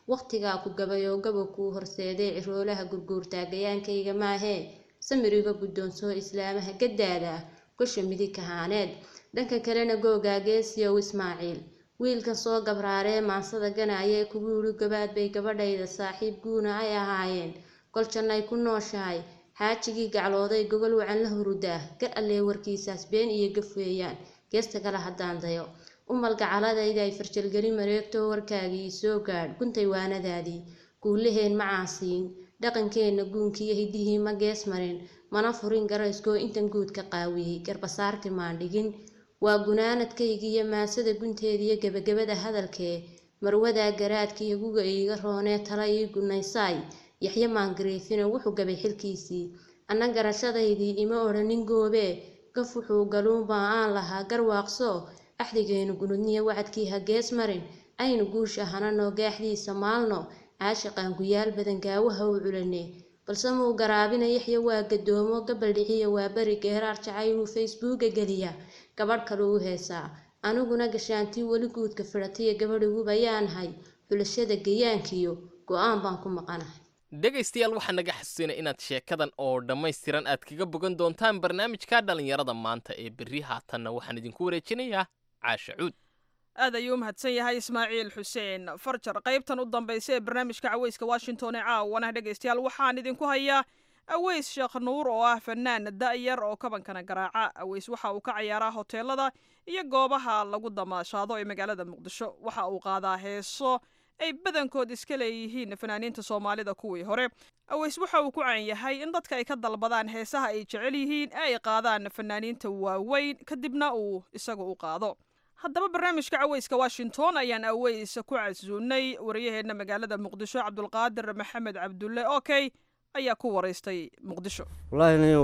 wakhtigaa ku gabayoo gaba kuu horseeday ciroolaha gurguurtaagayaankayga maahee samiriga guddoonsoo islaamaha gaddaada ah gosha midig kahaaneed dhanka kalena googaa geesiyow ismaaciil wiilkan soo gabraaree maansada ganaya kugu yidhi gabaad bay gabadhayda saaxiib guuna ay ahaayeen gol jannay ku nooshahay xaajigii gaclooday gogol wacan la hurudaa gar allee warkiisaas been iyo gaf weeyaan geesta kale haddaan dayo umal gacaladayda ay farjalgeli mareegtoo warkaagii soo gaadh guntay waanadaadii guulaheen ma caasiin dhaqankeenna guunkiiyo hidihii ma gees marin mana furin garayskoo intan guud ka qaawiyey garbasaarti maan dhigin waa gunaanadkaygiiyo maasada gunteediyo gebagabada hadalkee marwadaa garaadkiiyo guga iiga roonee tala ii gunaysaay yaxye maangariifina wuxuu gabay xilkiisii anna garashadaydii ima odhanin goobee gaf wuxuu galuunbaa aan lahaa garwaaqso axdigaynu gunudniya wacadkii ha gees marin aynu guusha hananoo gaaxdiisa maalno caashiqaan guyaal badan gaawaha u culane balse muu garaabina yaxya waa gadoomo gabal dhiciya waa beri geeraar jacayluu facebooka geliya gabadh kale u heesaa aniguna gashaantii weli guudka fidhatiya gabadhiguba yaanahay xulashada gayaankiyo go-aan baan ku maqanahay dhegaystayaal waxaa naga xasuusinay inaad sheekadan oo dhammaystiran aad kaga bogan doontaan barnaamijka dhallinyarada maanta ee berri haatanna waxaan idinku wareejinayaa caasha cuud aad ayuu u mahadsan yahay ismaaciil xuseen farjar qaybtan u dambaysa ee barnaamijka caweyska washington ee caawana dhegaystayaal waxaan idinku hayaa aweys sheekh nuur oo ah fanaan da'yar oo kabankana garaaca aweys waxa uu ka ciyaaraa hoteelada iyo goobaha lagu damaashaado ee magaalada muqdisho waxa uu qaadaa heeso ay badankood iska leeyihiin fanaaniinta soomaalida kuwii hore aweys waxa uu ku caan yahay in dadka ay ka dalbadaan heesaha ay jecel yihiin ee ay qaadaan fanaaniinta waaweyn kadibna uu isaga u qaado haddaba barnaamijka caweyska washington ayaan aweys ku casuunay wariyaheenna magaalada muqdisho cabdulqaadir maxamed cabdulle okey ayaa ku waraystay muqdisho wallaahi ninow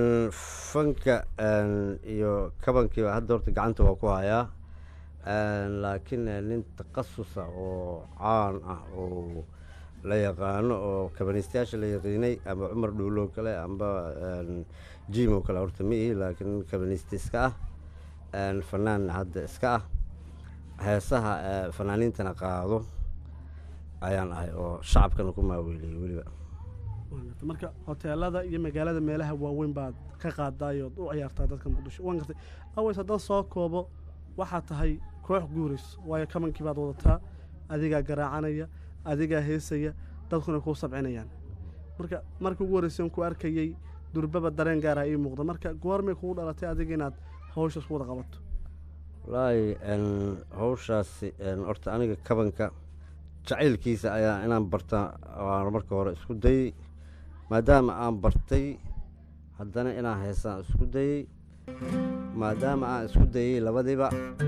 fanka iyo kabankiiba hadda horta gacanta waa ku hayaa laakiin nin takhasusa oo caan ah oo la yaqaano oo kabaniistayaasha la yaqiinay amba cumar dhuulo kale amba jim oo kale horta ma ihi laakiin nin kabaniista iska ah fanaan hadda iska ah heesaha fanaaniintana qaado ayaan ahay oo shacabkana ku maaweeliyay weliba marka hoteelada iyo magaalada meelaha waaweyn baad ka qaadaayood u ciyaartaa dadka muqdisho waan gartay aweys haddaan soo koobo waxaa tahay koox guurays waayo kabankii baad wadataa adigaa garaacanaya adigaa heesaya dadkuna kuu sabcinayaan marka markii ugu horreysay ku arkayey durbaba dareen gaara ii muuqda marka goormay kugu dhalatay adiga inaad hawshaas ku wada qabato wallaahi hawshaasi horta aniga kabanka jacaylkiisa ayaa inaan barta waan marka hore isku dayey maadaama aan bartay haddana inaan heesaan isku dayey maadaama aan isku dayey labadiiba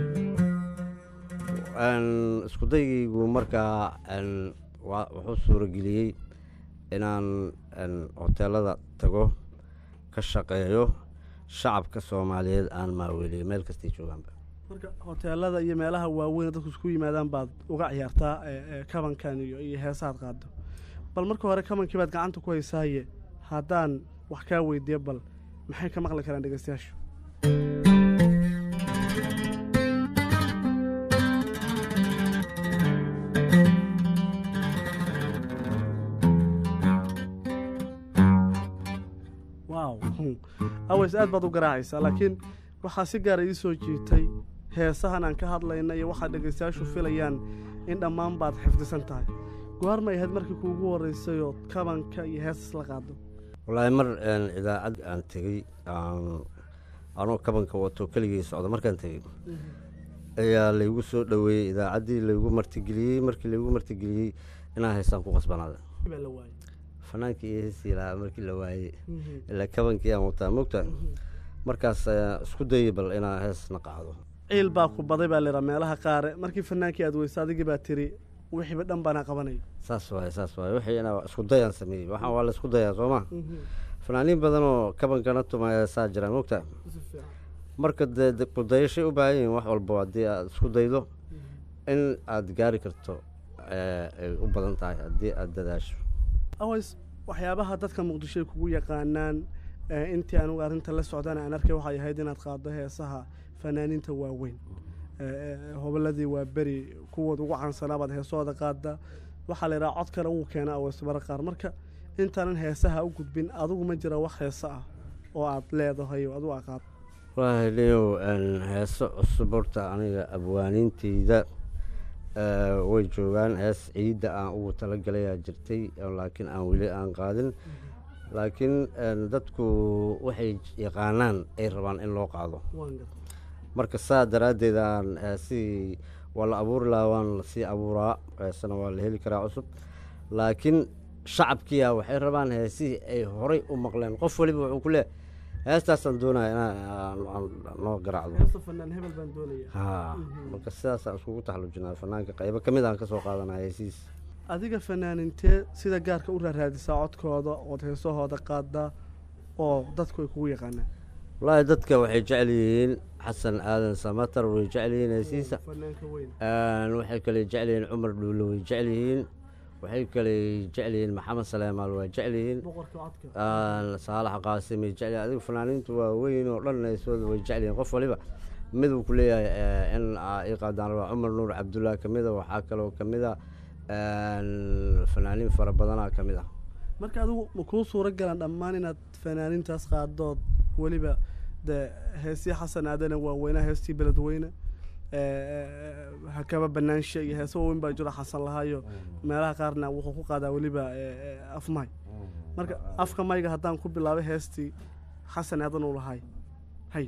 isku daygaygu markaa wuxuu suurageliyey inaan hoteelada tago ka shaqeeyo shacabka soomaaliyeed aan maaweeliyo meel kastay joogaanba marka hoteelada iyo meelaha waaweyn dadku isku yimaadaan baad uga ciyaartaa kabankan iyo iyo heesaad qaado bal marka hore kabankii baad gacanta ku haysaaye haddaan wax kaa weydiiyo bal maxay ka maqli karaan dhegeystayaashu wow aweys aad baad u garaacaysaa laakiin waxaa si gaara ii soo jiitay heesahan aan ka hadlayna iyo waxaad dhegaystayaashu filayaan in dhammaan baad xifdisan tahay goormay ahayd markii kuugu horreysay oo kabanka iyo heesas la qaado wallaahi mar idaacad aan tegey anoo kabanka wato keligii socda markaan tegey ayaa laygu soo dhoweeyey idaacaddii laygu martigeliyey markii laygu martigeliyey inaan heesaan ku qasbanaada fanaankii iyo heesii lahaa markii la waayey ilaa kabankii aan wataa mogta markaas isku dayey bal inaan heesna qaado ciil baa ku baday baa laydhaa meelaha qaare markii fanaankii aad weysa adigii baa tiri wixiiba dhan baana qabanaya saas waaye saas waaye wixii inaa isku dayaan sameeyey waxaan waa la isku dayaa soo ma fanaaniin badan oo kabankana tumaya saa jiraan mogta marka dee kudayashay u baahan yihiin wax walbo haddii aad isku daydo in aad gaari karto ay u badan tahay haddii aad dadaasho aways waxyaabaha dadka muqdisho ay kugu yaqaanaan intii anugu arrinta la socdana aan arkay waxay ahayd inaad qaaddo heesaha fanaaniinta waaweyn hoboladii waa beri kuwood ugu caansanaa baad heesooda qaada waxaa la yidhaha codkana wuu keenaa aweysmara qaar marka intaanan heesaha u gudbin adigu ma jira wax heese ah oo aad leedahay oo adigu aqaad wallaahi leo heeso cusub horta aniga abwaaniinteyda eh, way joogaan hees ciidda aan ugu talagalayaa jirtay oo laakiin aan weli aan qaadin laakiin en, dadku waxay yaqaanaan ay rabaan in loo qaado marka saa daraaddeed aan eh, si waa la abuuri lahaa waan lasii abuuraa heesana waa la heli karaa cusub laakiin shacabkiya waxay rabaan heesihii ay horay u maqleen qof waliba wuxuu ku leeyahay heestaasaan doonaya inaan aan- aan noo garaacdo heesta fanaan hebel baan doonaya haa marka sidaasaan iskugu taxallujinaa fanaanka qaybo ka mid aan ka soo qaadanaya heesihiis adiga fanaanintee sida gaarka u raaraadisaa codkooda ood heesahooda qaadaa oo dadku ay kugu yaqaanaan wallaahi dadka waxay jecel yihiin xasan aadan samatar way jecel yihiin heesihiisa fanaanka weyn Een, waxay kale jecel yihiin cumar dhuulo way jecel yihiin waxay kale jecel yihiin maxamed saleemaal waa jecel yihiin boqorka codka Een, saalax qaasim way jecel yihiin adigu fanaaniintu waa weyn oo dhan heesooda way jecel yihiin qof waliba mid uu ku leeyahay eh, in aa ii qaadaan rabaa cumar nuur cabdullaah ka mid a waxaa kaloo ka mid a een, fanaaniin fara badanaa ka mid ah marka adigu ma kuu suuro galan dhammaan inaad fanaanintaas qaadood weliba dee heesii xasan aadana waaweynaha heestii beledweyne eh, hakaba banaanshe iyo heese waaweyn baa jiro xasan lahaayo meelaha qaarna wuxuu ku qaadaa weliba eh, eh, af may marka afka mayga haddaan ku bilaabay heestii xasan aadan uu lahay hay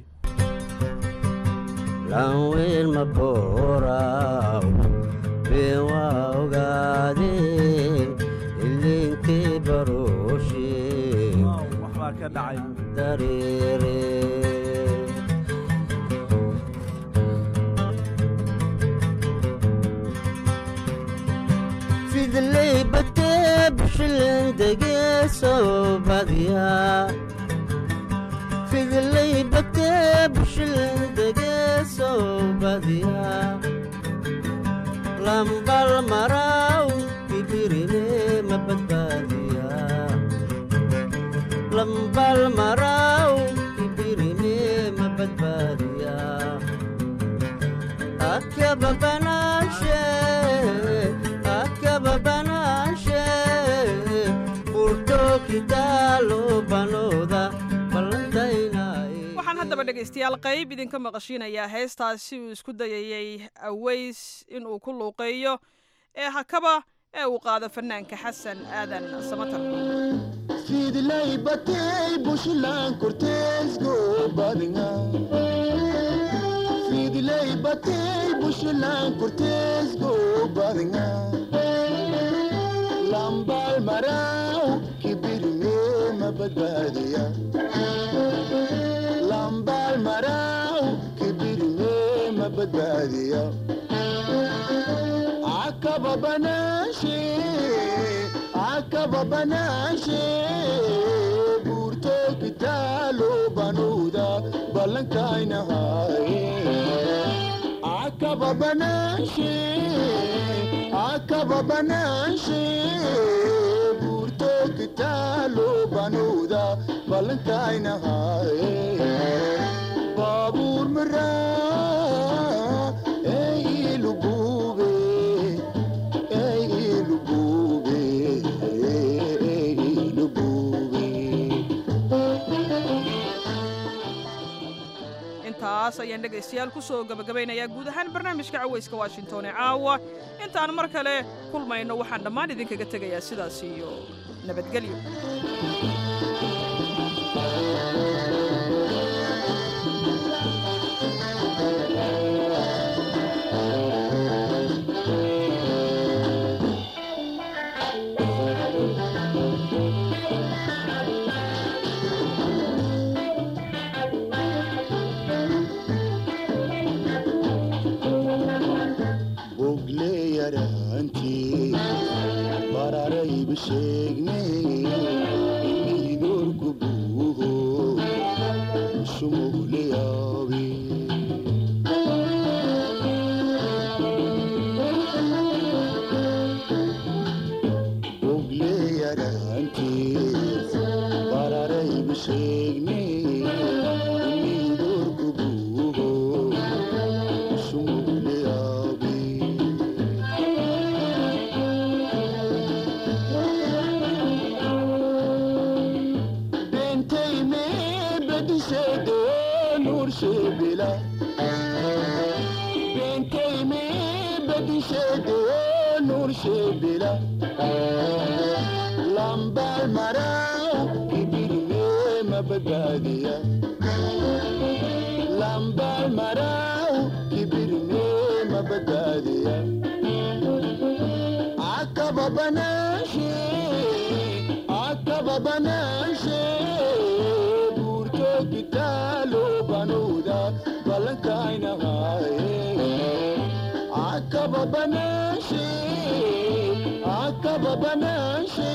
laanweyn ma booraw been waa ogaadeen ilinkii barooshe waxbaa ka dhacay dareere fidley batee bushilin degeesoo badiyaa fidley batee bushilin degeesoo badiyaa lambal maraw ibirine ma badbaadiyaa lambal maraw ibirine ma badbaadiyaa akaba banaashe akaba banaashe furto kitaalo banooda ballantaynaaye waxaan haddaba dhegaystayaal qayb idinka maqashiinayaa heestaasi uu isku dayayey aweys inuu ku luuqeeyo ee hakaba ee uu qaado fanaanka xasan aadan samatar fidlay batay bushlan korteesgo badinga fidlay batay bushlan korteesgo badinga lambal maraw kibirme ma badbaadiya lambal maraw kibirme ma badbaadiya akaba banaashe akaba banaashe buurto kitaalo banuuda ballankaynahaye akaba banaashe akaba banaashe buurto kitaalo banuuda ballankaynahaye baabuur maraa ee ilugube ee ilugube ee ilugube intaas ayaan dhegaystayaal ku soo gabagabaynayaa guud ahaan barnaamijka cawayska washington ee caawa intaan mar kale kulmayno waxaan dhammaan idinkaga tegayaa sidaas iyo nabadgelyo bogle yaraantii bararayba sheegne imidoorku buuho sumugle yaabe bogle yaraantii bararayba sheegne imidoorku buuho sumugle yaabe shebila bentayme badishede nur shebila lambal marau kibirme mabagadiya lambal marau kibirme mabagadiya akaba banashe akaba banashe burto kitalo banuda balankaina haye akaba banashe akaba banashe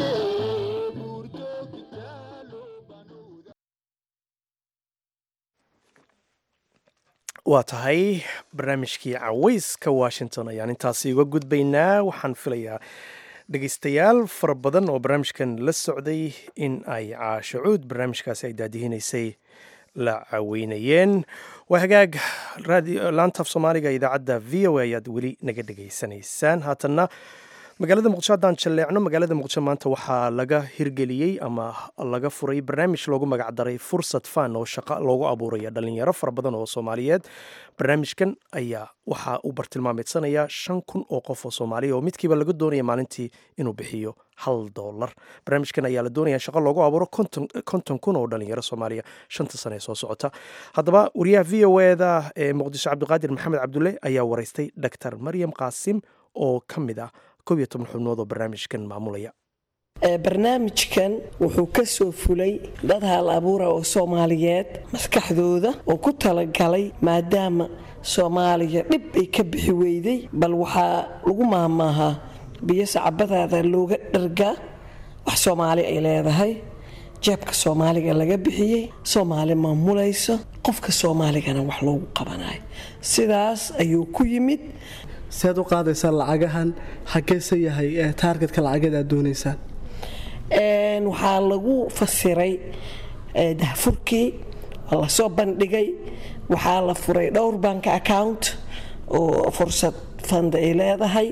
waa tahay barnaamijkii caweyska washington ayaan intaasi uga gudbaynaa waxaan filayaa dhegeystayaal fara badan oo barnaamijkan la socday in ay caashacuud barnaamijkaasi ay daadihinaysay la caweynayeen waa hagaag laantaaf soomaaliga idaacadda v o a ayaad weli naga dhegaysanaysaan haatanna magaalada muqdisho haddaan jalleecno magaalada muqdisho maanta waxaa laga hirgeliyey ama laga furay barnaamij loogu magacdaray fursad fan oo shaqo loogu abuuraya dhalinyaro fara badan oo soomaaliyeed barnaamijkan ayaa waxaa uu bartilmaameedsanaya shan kun oo qof oo soomaaliya oo midkiiba laga doonaya maalintii inuu bixiyo hal doolar barnaamijkan ayaa la doonaya shaqo loogu abuuro konton kun oo dhalinyaro soomaaliya shanta sane ee soo socota haddaba wariyaha v o eda ee muqdisho cabdiqaadir maxamed cabdulle ayaa waraystay dr maryam qaasim oo ka mid ah kob iyo toban xubnood oo barnaamijkan maamulaya barnaamijkan wuxuu ka soo fulay dad hal abuura oo soomaaliyeed maskaxdooda oo ku talagalay maadaama soomaaliya dhib ay ka bixi weyday bal waxaa lagu maahmaahaa biyo sacabadaada looga dhargaa wax soomaali ay leedahay jeebka soomaaliga laga bixiyey soomaali maamulayso qofka soomaaligana wax loogu qabanayo sidaas ayuu ku yimid sead u qaadaysaan lacagahan xageese yahay taargetka lacageed aad doonaysaan waxaa lagu fasiray dahfurkii waa lasoo bandhigay waxaa la furay dhowr bank account oo fursad fand ay leedahay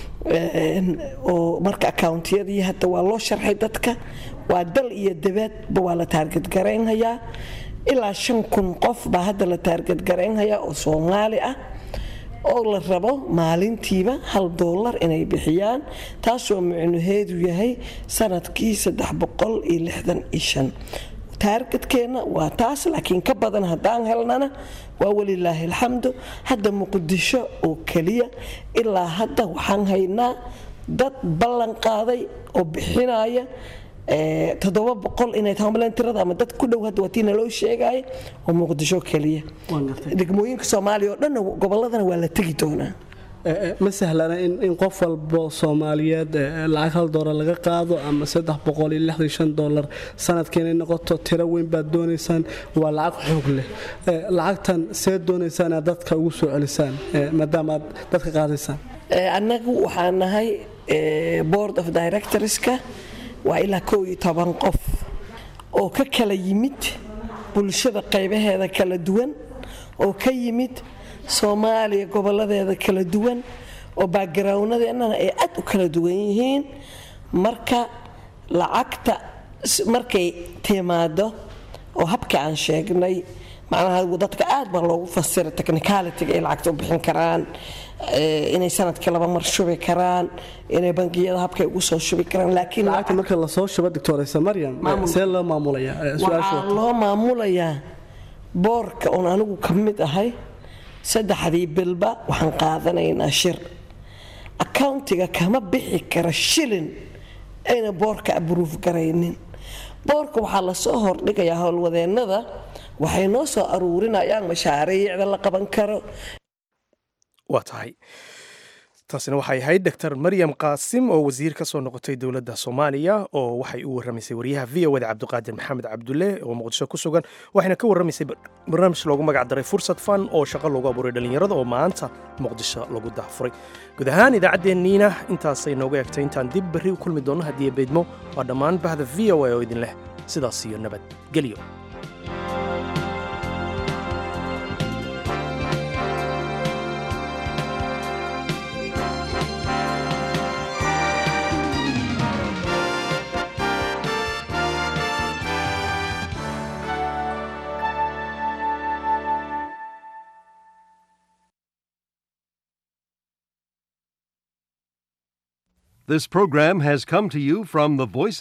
oo marka accountiyadii hadda waa loo sharxay dadka waa dal iyo dabaadba waa la taarget garaynhayaa ilaa shan kun qof baa hadda la taarget garaynhayaa oo soomaali ah oo la rabo maalintiiba hal doolar inay bixiyaan taasoo micnaheedu yahay sanadkii taargetkeenna waa taas laakiin ka badan haddaan helnana waa welilaahi alxamdu hadda muqdisho oo keliya ilaa hadda waxaan haynaa dad ballan qaaday oo bixinaya toddoba boqol inay tahay tirada ama dad ku dhow hadda waatii naloo sheegaya oo muqdisho keliya degmooyinka soomaaliya oo dhanna gobolladana waa la tegi doonaa ma sahlana in qof walbo soomaaliyeed lacag hal doolar laga qaado ama saddex boqol iyo lixdan shan doolar sanadkii inay noqoto tiro weyn baad doonaysaan waa lacag xoog leh lacagtan see doonaysaan inaad dadka ugu soo celisaan maadaama aad dadka qaadaysaan annagu waxaan nahay board of directorska waa ilaa kow iyo toban qof oo ka kala yimid bulshada qaybaheeda kala duwan oo ka yimid soomaaliya goboladeeda kala duwan oo backgroundnadeennana ay aad u kala duwan yihiin marka lacagta markay timaado oo habka aan sheegnay macnaha dadka aad baa loogu fasira technicalityga ay lacagta u bixin karaan inay sanadkii laba mar shubi karaan inay bangiyada habkay ugu soo shubi karaan laakiin lacagta marka lasoo shubo doctoraysa maryam see loo maamulayaa waxaa loo maamulayaa boorka oon anigu ka mid ahay saddexdii bilba waxaan qaadanaynaa shir accountiga kama bixi kara shilin ayna boorka abruuf garaynin boorka waxaa lasoo hordhigayaa howlwadeennada waxay noo soo aruurinayaan mashaariicda la qaban karo waa tahay taasina waxay ahayd doctor maryam qaasim oo wasiir ka soo noqotay dowladda soomaaliya oo waxay u warramaysay wariyaha v o da cabdiqaadir maxamed cabdulle oo muqdisho ku sugan waxayna ka warramaysay barnaamij loogu magac daray fursad fan oo shaqo loogu abuuray dhallinyarada oo maanta muqdisho lagu dahfuray guud ahaan idaacaddeeniina intaasay nooga egtay intaan dib berri u kulmi doonno haddii beedmo waa dhammaan bahda v o a oo idin leh sidaas iyo nabadgelyo This program has come to you from the Voice